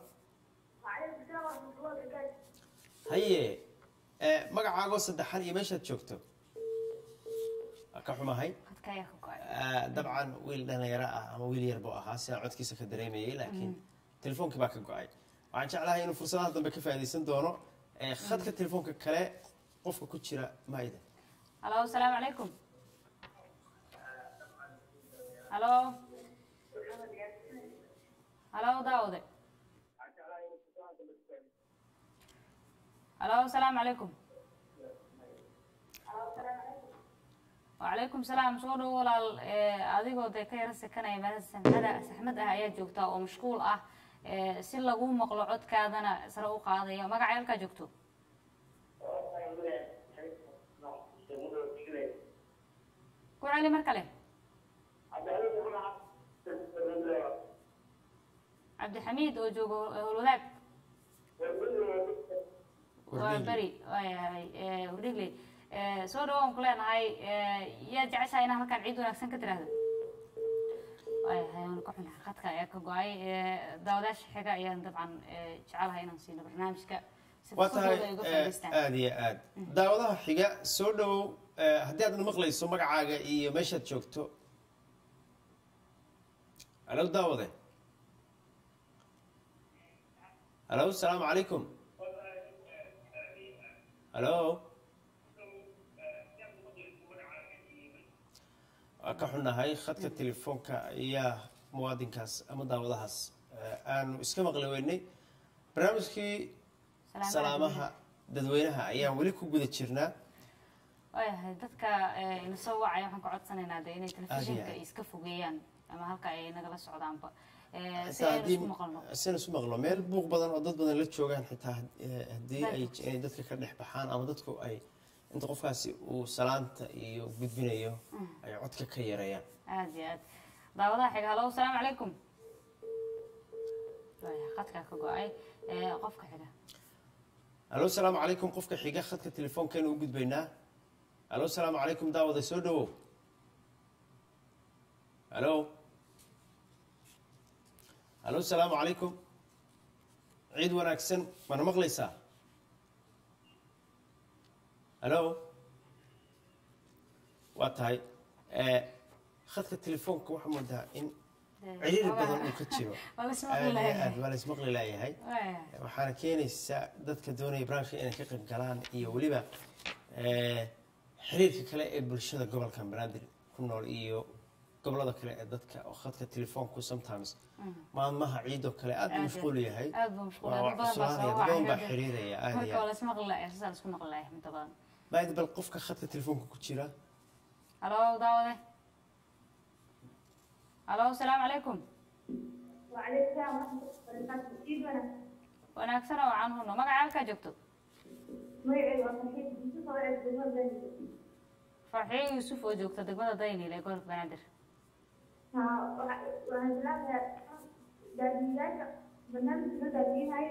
haye ee, magacaagoo saddexan iyo meeshaad joogto waa ka xumahay Khadka ayaa ka go'ay. Ah, dabcan wiil dhalinyaro ah ama wiil yar buu ahaa sidaan codkiisa ka dareemayay laakiin telefoonkii baa ka go-ay waxaan jeclahay inuu fursadaha dambe ka faa'iidaysan doono ee, khadka telefoonka kale qofka ku jira maayda halo asalaamu calaykum halo halo daawade halo asalaamu calaykum wacalaykum salaam soo dhowo walaal ee, adigoo dee ka yara sekanaya meel saxmada saxmad ah ayaa joogtaa oo mashquul ah ee, si lagu maqlo codkaadana sare u qaadaya magaca halkaa joogto ku celi mar kale cabdixamiid oo joogo howlwadaag waa beri waayahay hordhigley soo dhawaan ku leenahay yaa jeceshahay inaan halkaan ciid wanaagsan ka tiraahdo waayahay waan ka xunahay khadka ayaa ka go-ay daawadaasha xiga ayaan dabcan jecelahay inaan siino barnaamijka si waa tahay fursadooda ay uga eh, faa'iidaystaan aad iyo aad daawadaha xiga soo dhowow eh, haddii aad maqlayso magacaaga iyo meeshaad joogto halo daawade halo asalaamu calaykum halo waa ka xunahay khadka telefoonka ayaa muwaadinkaas ama daawadahaas eh, aanu iska maqli weynay barnaamijkii salaamaha dadweynaha ayaan weli ku guda jirnaa waayahay dadka eh, ina soo wacaya waxaan ka codsanaynaa de inay telefishinka aad. iska fogeeyaan ama halka ay nagala socdaanba Eh, si xitaa aynu haddii isku maqalno sin isu maqlo meel buuq badan oo dad badan la joogaan xitaa eh, haddii ay Dadka. inay dadka ka dhex baxaan ama dadku ay inta qofkaasi uu salaanta iyo gudbinayo Mm. ay codka ka yareeyaan aad iyo aad daawadaha xiga halo asalaamu calaykum waayahay khadkaa ka go-ay Eh, qofka xiga halo asalaamu calaykum qofka xiga khadka telefoonkeenu u gudbaynaa halo asalaamu calaykum daawada soo dhowow halo halo asalaamu calaykum ciid wanaagsan mana maqlaysaa halo waa tahay eh, khadka telefoonka waxaa moodaa in ciriiri badan uu ka jiro Waa la ismaqli Aad iyo layahay. aad waa la ismaqli laayahay Waayahay. waxaana keenaysaa dadka doonaya barnaamijka inay ka qayb galaan iyo weliba eh, xiriirka kale ee bulshada gobolkan banaadir ku nool iyo gobolada kale ee dadka oo khadka telefoonku sometimes maalmaha ciidoo kale aad buu mashquul yahay aad buu mashquul Waa yahay. Dad badan baa cuslaanaya, soo dad badan baa wacaya. xiriiraya aad marka iyo waa aad la ismaqli layahay sidaa la isku maqli layahay inta badan baad bal qofka khadka telefoonka ku jira halo daawade halo asalaamu calaykum وعليكم السلام ورحمة الله وبركاته إيد وأنا wanaagsan oo aan huno magaca halkaa joogto magacayga waa Farxiid Yusuf oo aad degmada Banjir. farxiyo yuusuf oo joogta degmada daynil ee gobolka banaadir Haa, waxa- waxaan jeclahay daadiyaasha barnaamijka daadiyahay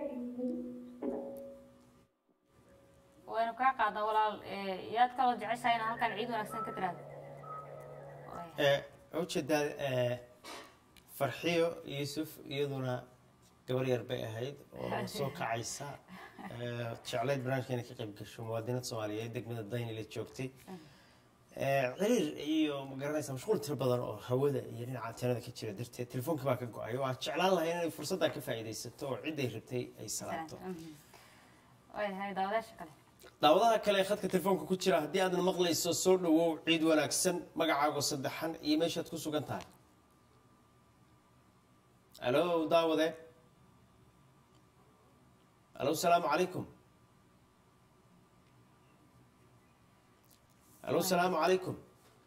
waynu kaa qaadnaa walaal eh, yaad kaloo jeceshahay inaan halkaan ciid wanaagsan ka tiraahdo Eh, waxaa ujeedaa eh, farxiyo yuusuf iyaduna gabar yar bay ahayd oo soo kacaysa eh, jeclayd barnaamijka inay ka qayb gasho muwaadinad soomaaliyeed degmada daynile joogtay Eh, ciriir iyo magaranaysa mashquul tiro badan oo hawada iyo dhinaca antenada ka jira darteed telefoonka baa ka go-ay waa jeclaan lahay inay fursaddan ka faa'iidaysato oo ciday rabtay ay salaamto waayahay daawadaasha kale daawadaha kale ee khadka telefoonka ku jira haddii aadna maqlayso soo dhawow ciid wanaagsan magacaago saddexan iyo meeshaad ku sugan tahay alo daawade alo salaamu calaykum alo salaamu calaykum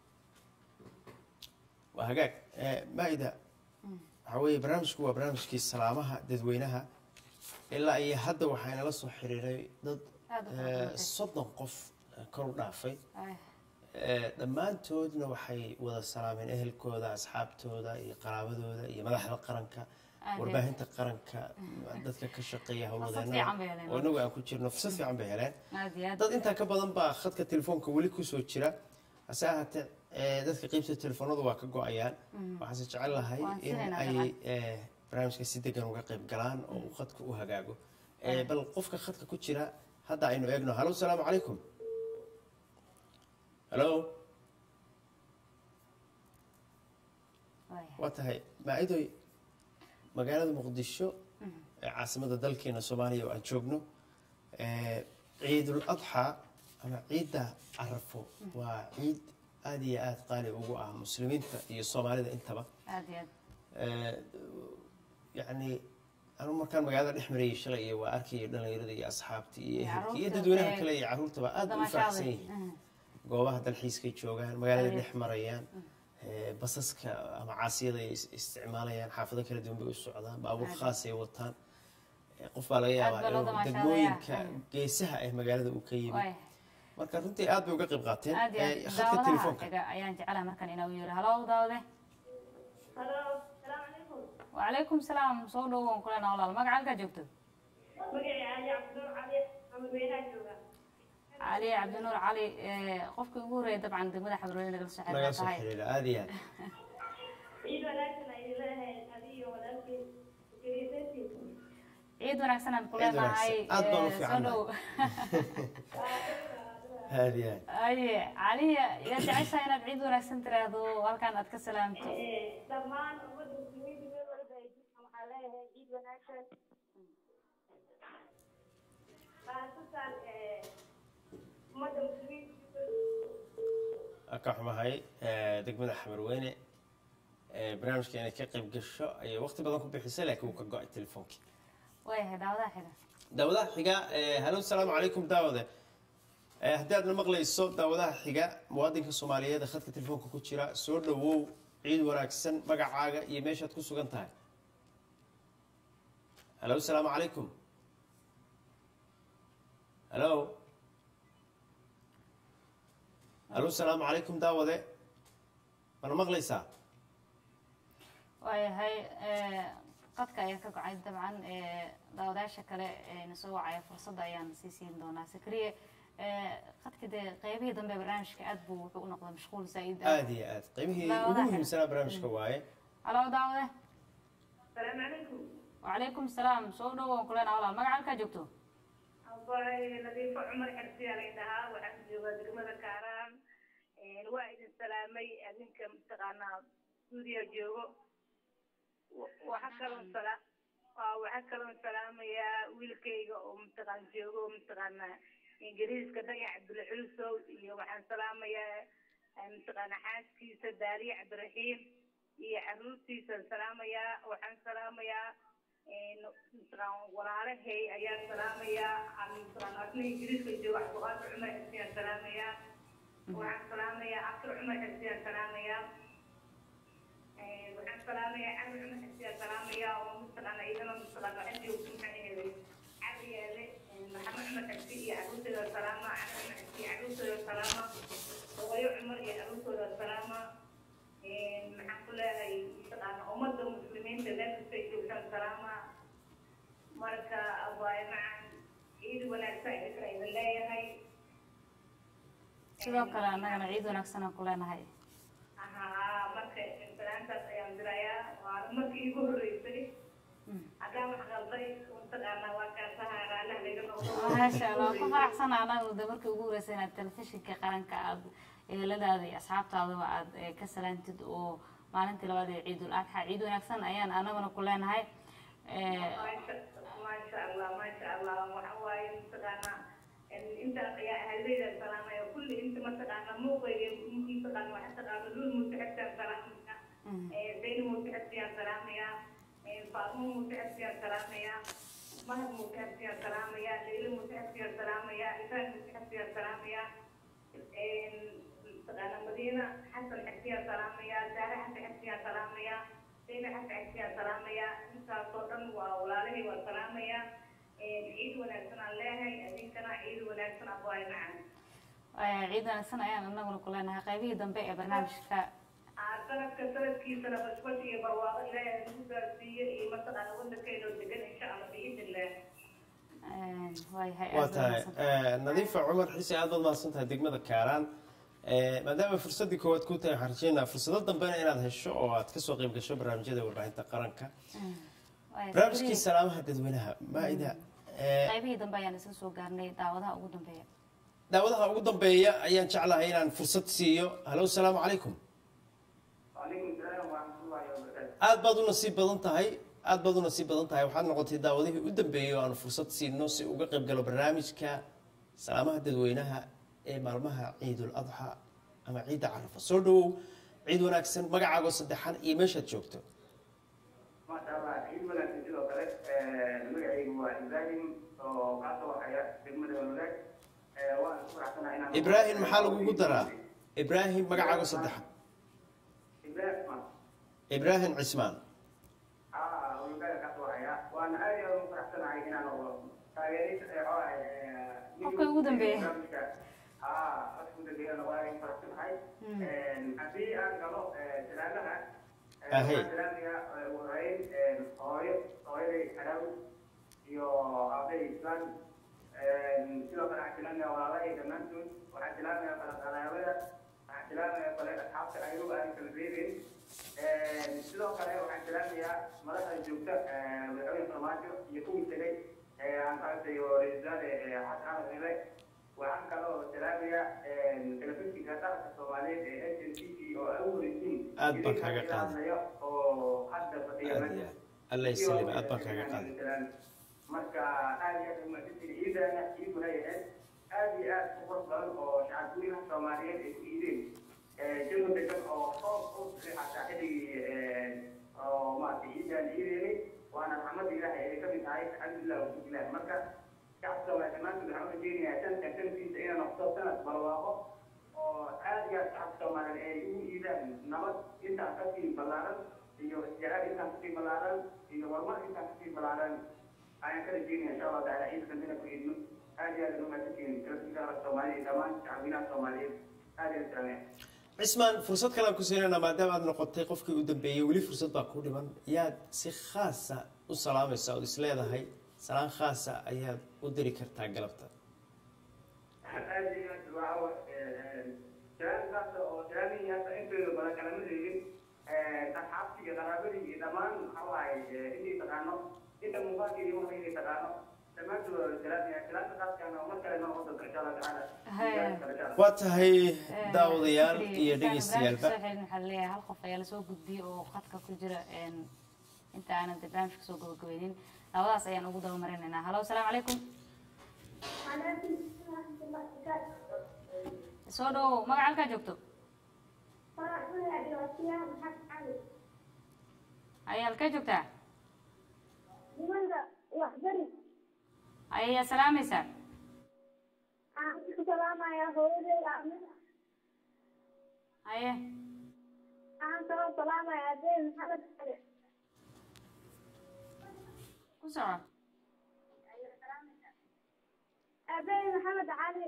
waa hagaag Eh, maida waxaa weeye barnaamijku waa barnaamijkii salaamaha dadweynaha ilaa iyo hadda waxaa inala soo xiriiray dad Aad u eh, fara badan. soddon qof eh, kor u dhaafay Eh, dhammaantoodna waxay wada salaameen ehelkooda asxaabtooda iyo qaraabadooda iyo madaxda qaranka Aad warbaahinta qaranka dadka ka shaqeeya fiican bay howlwadeenada heleen. oo inagu aan ku jirno fursad fiican bay heleen aad iyo aad dad intaa ka badan baa khadka telefoonka weli kusoo jira hase ahaatee eh, dadka qeybta telefoonadu waa ka go-ayaan Mm. waxaase jecel lahay Waan in filaynaa ay dabcan. eh, barnaamijka si degan uga qayb galaan oo uu khadka u hagaago Eh, Ah. bal qofka khadka ku jira hadda aynu eegno halo salaamu calaykum halo waa tahay maacidoy magaalada muqdisho ee caasimada dalkeena soomaaliya oo aan joogno eh, ciidul adxaa ama ciidda carafo waa ciid aad iyo aad qaali ugu ah muslimiinta iyo soomaalida intaba aad iyo aad Eh, yacni anu markaan magaalada dhex marayay shalay iyo waa arkayay dhalinyarada iyo asxaabta iyo ehelka iyo carruurta, dadweynaha eh, kale iyo carruurtaba aad u damashaday. faraxsan yihiin goobaha dalxiiskay joogaan magaalada Aye. dhex marayaan eh, basaska ama caasiyada ay is- isticmaalayaan xaafado kala duwan bay u socdaan baabuur Aye. khaas ay wataan Eh, qof baa laga yaabaa baa loo inuu damaashaadaya. degmooyinka Aye. geesaha ee magaalada uu ka yimid waay marka runtii aad bay uga qayb qaateen aad iyo Eh, aad khadka daawadaha telefoonka xiga ayaan jecelahay markan inuu yeero halo daawade halo salaamu calaykum wacalaykum salaam soo dhowoon kulena walaal magaca halkaa joogto magacay cali cabdinuur cali amadweynaha jooga cali cabdinuur cali eh, qofkii ugu horreeyay dabcan degmada xabroole nagala soo naga xiriirta soo tahay xiriira aad iyo aad ciid wanaagsan ay leedahay adiyo walaalkii kiriisantii ciid wanaagsan aan ku Ciid leenahay wanaagsan. Aad baan u eh, soo fiicannahay. dhow aad iyo aad aye caliya yaa jeceshahay inaad ciid wanaagsan tiraahdo halkan aad ka salaamto dhammaan ummadda muslimiinta meel walba ay jirtaan waxaa leeyahay ciid wanaagsan khaasatan ummadda muslimiinta Waan ka xumahay eh, degmada xamarweyne eh, barnaamijka inay ka qayb gasho ayay waqti badan ku bixisay laakiin wuu ka go-ay telefoonkii waayahay daawadaha xiga daawadaha xiga eh, halo salaamu calaykum daawade Eh, haddii aadna maqlayso daawadaha xiga muwaadinka soomaaliyeed ee khadka telefoonka ku jira soo dhowow ciid wanaagsan magacaaga iyo meeshaad ku sugan tahay halo salaamu calaykum halo halo salaamu calaykum daawade mana maqlaysaa waayahay eh, qadka ayaa ka gocay dabcan eh, daawadayaasha kale ee na soo wacaya fursadda ayaan sii siin doonaa sakriye eh, qadka dee qeybihii dambe ee barnaamijka aad buu wuxuu u noqday mashquul zaa'id ah. aad iyo aad qiimihii ugu Daawadaha xiga. muhiimsanaa barnaamijka waaye halo daawade salaamu calaykum wacalaykum salaam soo dhowoon kulena walaal magaca halkaa joogto abay nadiifo cumar xersiyaa lay dhahaa waxaan joogaa degmada kaaraan waa idin salaamay adinka mataqaanaa stuudiya joogo waxa kaloon sala waa waxa kaloon salaamayaa wiilkayga oo mataqaan joogo oo mataqaanaa ingiriiska dhagax cabdilxulusow iyo waxaan salaamayaa mataqaana xaaskiisa daaliye cabdiraxiim iyo caruurtiisaan salaamayaa waxaan salaamayaa mataqaan walaalahay ayaan salaamayaa mataqaan asna ingiriiska jooga cabdiqaadir cumar xisiyaan salaamayaa waxaan salaamayaa afar cumar xisiyaan salaamayaa waxaan salaamayaa cali cumar xisiyaan salaamayaa oo mataqaana iyadana mataqaan waxaan joogto maxaa aheeday cali yeele maxamed cumar xisi iyo caruurtooda salaama cali cumar xisi iyo caruurtooda salaama hooyo cumar iyo caruurtooda salaama maxaan ku leeyahay mataqaana ummadda muslimiinta meel kastay joogtaan salaama marka abaaye macan ciid wanaagsan idinka idin leeyahay sidoo kale annagana ciid wanaagsan aan ku leenahay haa marka salaantaas ayaan dirayaa waana markii igu horreysay haddaan wax qalday mataqaana waa kaasaha raalaha laga noqdo maasha allah waan ku faraxsana anagu de markii ugu horreysay inaad telefishinka qaranka aad eheladaada iyo asxaabtaadaba aad eh, ka salaantid oo maalintii labaad ee ciidul adxa ciid wanaagsan ayaan anaguna ku leenahay Eh, maasha allah maasha allah waxa waaye mataqaana intaas ayaa ahaydayda salaamaya kulli inta mataqaana muuqayga mataqaana waxa taqaana lul mutaxabtaan salaamaya zayn mutaxabtiyaan salaamaya faatmo mutaxabtiyaan salaamaya mahad mutaxabtiyaan salaamaya leyla mutaxabtiyaan salaamaya isaan mutaxabtiyaan salaamaya mataqaana madiina xasan xabtiyaan salaamaya saare xasan xabtiyaan salaamaya sayna xasan xabtiyaan salaamaya intaasoo dhan waa walaalahay waa salaamaya ciid wanaagsan aan leeyahay idinkana ciid wanaagsan abwaay macan Eh, ciid wanaagsan ayaan anaguna ku leenahay qaybihii dambe ee barnaamijka sanadka sanadkiisana basbas iyo barwaaqo ilaahay nagu gaarsiiye iyo mataqaana wadankeena oo degan insha allah biidnillah Eh, waayahay waa aad baad tahay mahadsantahay. Eh, nadiifa cumar xisi aad baad mahadsan tahay degmada kaaraan Eh, maadaama fursaddii koowaad ku tahay waxaan rajeynaa fursado dambena inaad hesho oo aad kasoo qayb gasho barnaamijyada warbaahinta qaranka Mm. Waayahay. barnaamijkii salaamaha dadweynaha maa-ida eh, qaybihii dambe ayaan isla soo gaarnay daawadaha ugu dambeeya daawadaha ugu dambeeya ayaan jeclahay inaan fursad siiyo halo salaamu calaykum وعليكم السلام ورحمة الله وبركاته. aad baad u nasiib badan tahay aad baad u nasiib badan tahay waxaad noqotay daawadihii u dambeeyey oo aan fursad siino si uga qayb galo barnaamijka salaamaha dadweynaha ee maalmaha ciidul adxa ama ciidda carafa soo dhawow ciid wanaagsan magacaagoo saddexan iyo meeshaad joogto ما شاء الله عيد ولا تجد وكذا المقعي هو إبراهيم وقاطع وحياة دقمة الولاد وأنا أشكر حسنا إن ibraahim maxaa lagugu daraa ibraahim magacaagoo saddexan إبراهيم ما ibraahim cismaan آه ولقاء قاطع وحياة وأنا أريد أن أشكر حسنا إن أنا تاgeeris Qofka ugu dambeeya. ah qofka ugu dambeeya waa in faraxsanahay haddii aan galo salaamaha Ahe. waxaan salaamayaa ugu horeyn hooyo hooyaday xalaw iyo aabahay islaan sidoo kale waxaan salaamayaa walaalahay dhammaantood waxaan salaamayaa qalaqalaabada waxaan salaamayaa kale asxaabta ayagu aan kala reebin sidoo kale waxaan salaamayaa madaxda joogta madaxweyne farmaajo iyo kuwii tegay aan ka arkayo ra-iisul wasaare xasan axmed mele waxaan kaloo salaamayaa telefishinka qaranka soomaaliyeed ee s n t v oo ay u horeysiin Aad baan kaaga qaaday. oo hadda fadhiya aad iyo aad allah isalima aad baan kaaga qaaday marka aad iyo aad umahadsantihin ciidana ciid waxay ahayd aad iyo aad u qurux badan oo shacabweynaha soomaaliyeed ay ku iideen jago degan oo roob u xataa xilligii oo maaragtay ciidaan ciideynay waana raxmadda ilaahay ay ka mid tahay alxamdulilah wasubilah marka shacabka soomaaliya dhammaantood waxaan u rajeynayaa sanadkan sanadkiisa inay noqdo sanad barwaaqo oo aad iyo aad shacabka soomaaliyeed ay ugu iidaan nabad intaan kasii ballaaran iyo isjecel intaan kasii ballaaran iyo horumar intaan kasii ballaaran ayaan ka rajeynaya insha allah taala ciidkan inaan ku iidno aad iyo aad aan umahadsantihin telefishinka qaranka soomaaliya iyo dhammaan shacabweynaha soomaaliyeed aad iyo aad salaamaya cismaan fursad kale aan ku siinayna maadaama aad noqotay qofkii u dambeeyey weli fursad baa ku dhiman yaad si khaasa u salaamaysa ood is leedahay salaan khaasa ayaad u diri kartaa galabta aad iyo aad waa jiraankaas oo jiraanihiisa intooda badan kalama reebin asxaabtii iyo qaraabadii iyo dhammaan waxa waaye inay taqaano inta muuqaalkii iyo waxa inay taqaano dhammaantood jiraaniya jiraanka qaadkaana mar kale noo wada insha allah tacaala waa tahay daawadayaal iyo dhegeystayaalba soo xelin waxaa leeyahay hal qof ayaa lasoo gudbiyey oo khadka ku jira een, inta aanan dee barnaamijka soo gabagabeynin labadaas ayaan ugu daba marinaynaa halo asalaamu calaykum soo dhowow magaca halkaa joogto ayaa halkee joogtaa ayayaa salaamaysaa haye ku soco aabbahay maxamed cali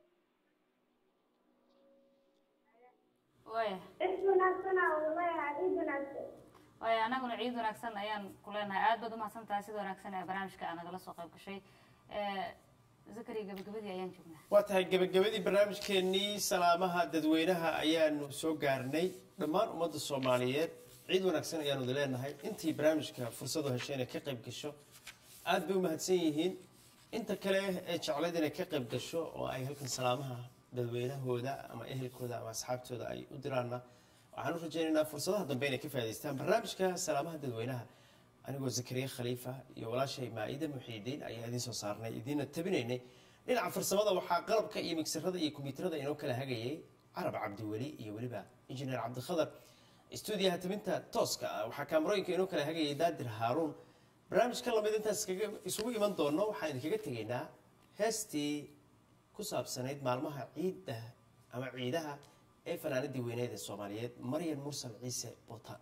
waaya is wanaagsan aa uu leeyahay ciid wanaagsan waaya anaguna ciid wanaagsan ayaan ku leenahay aad baad umahadsan tahay sida wanaagsan ee barnaamijka aa nagala soo qayb gashay Eh, zakari gabagabadii ayaan joognaa waa tahay gebagabadii barnaamijkeenii salaamaha dadweynaha ayaanu soo gaarnay dhammaan ummadda soomaaliyeed ciid wanaagsan ayaanu wada leenahay intii barnaamijka fursadu heshay inay ka qayb gasho aad bay u mahadsan yihiin inta kale ee jeclayd inay ka qayb gasho oo ay halkan salaamaha dadweynahooda ama ehelkooda ama asxaabtooda ay u diraana waxaan u rajaynaynaa fursadaha dambe inay ka faa'idaystaan barnaamijka salaamaha dadweynaha anigoo zakariya khaliifa iyo walaashay maa'ida muxiidiin ayaa idiin soo saarnay idiinna tabinaynay dhinaca farsamada waxaa qalabka iyo migsarada iyo kombiyuutarada inoo kala hagayay carab cabdiweli iyo weliba injineer cabdikhadar stuudiyaha tabinta tooska ah waxaa kaamarooyinka inoo kala hagayay daadir haaruun barnaamijka lamid intaas iskaga- isugu iman doono waxaan idinkaga tegaynaa heestii ku saabsanayd maalmaha ciidda ama ciidaha ee fanaanadii weyneed ee soomaaliyeed maryan mursal ciise botaan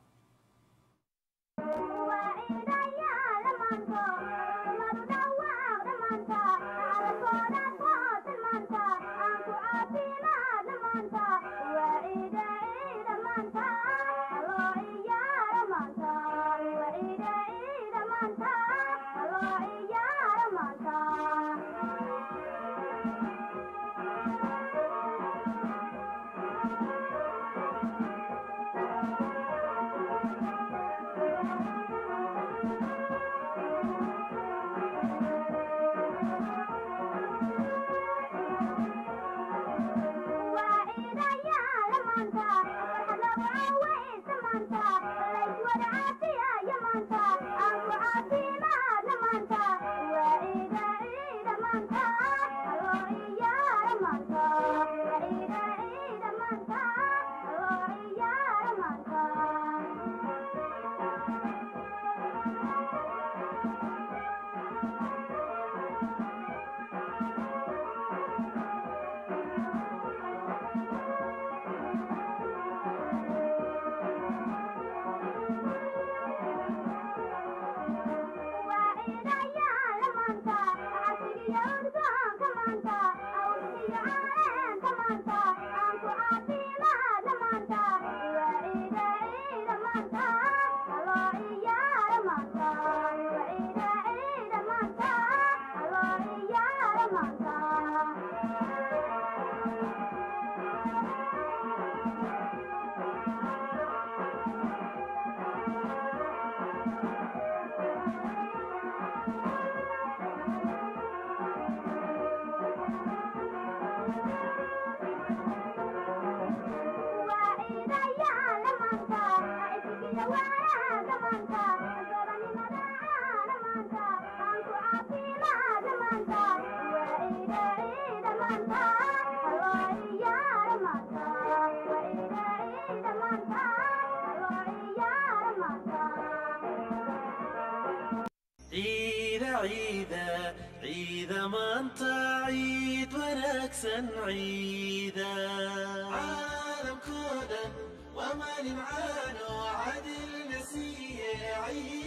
Thank you. ciida ciida ciida maanta ciid wanaagsan ciida caalamkoo dhan waa maalin caano cadilna siiye ciid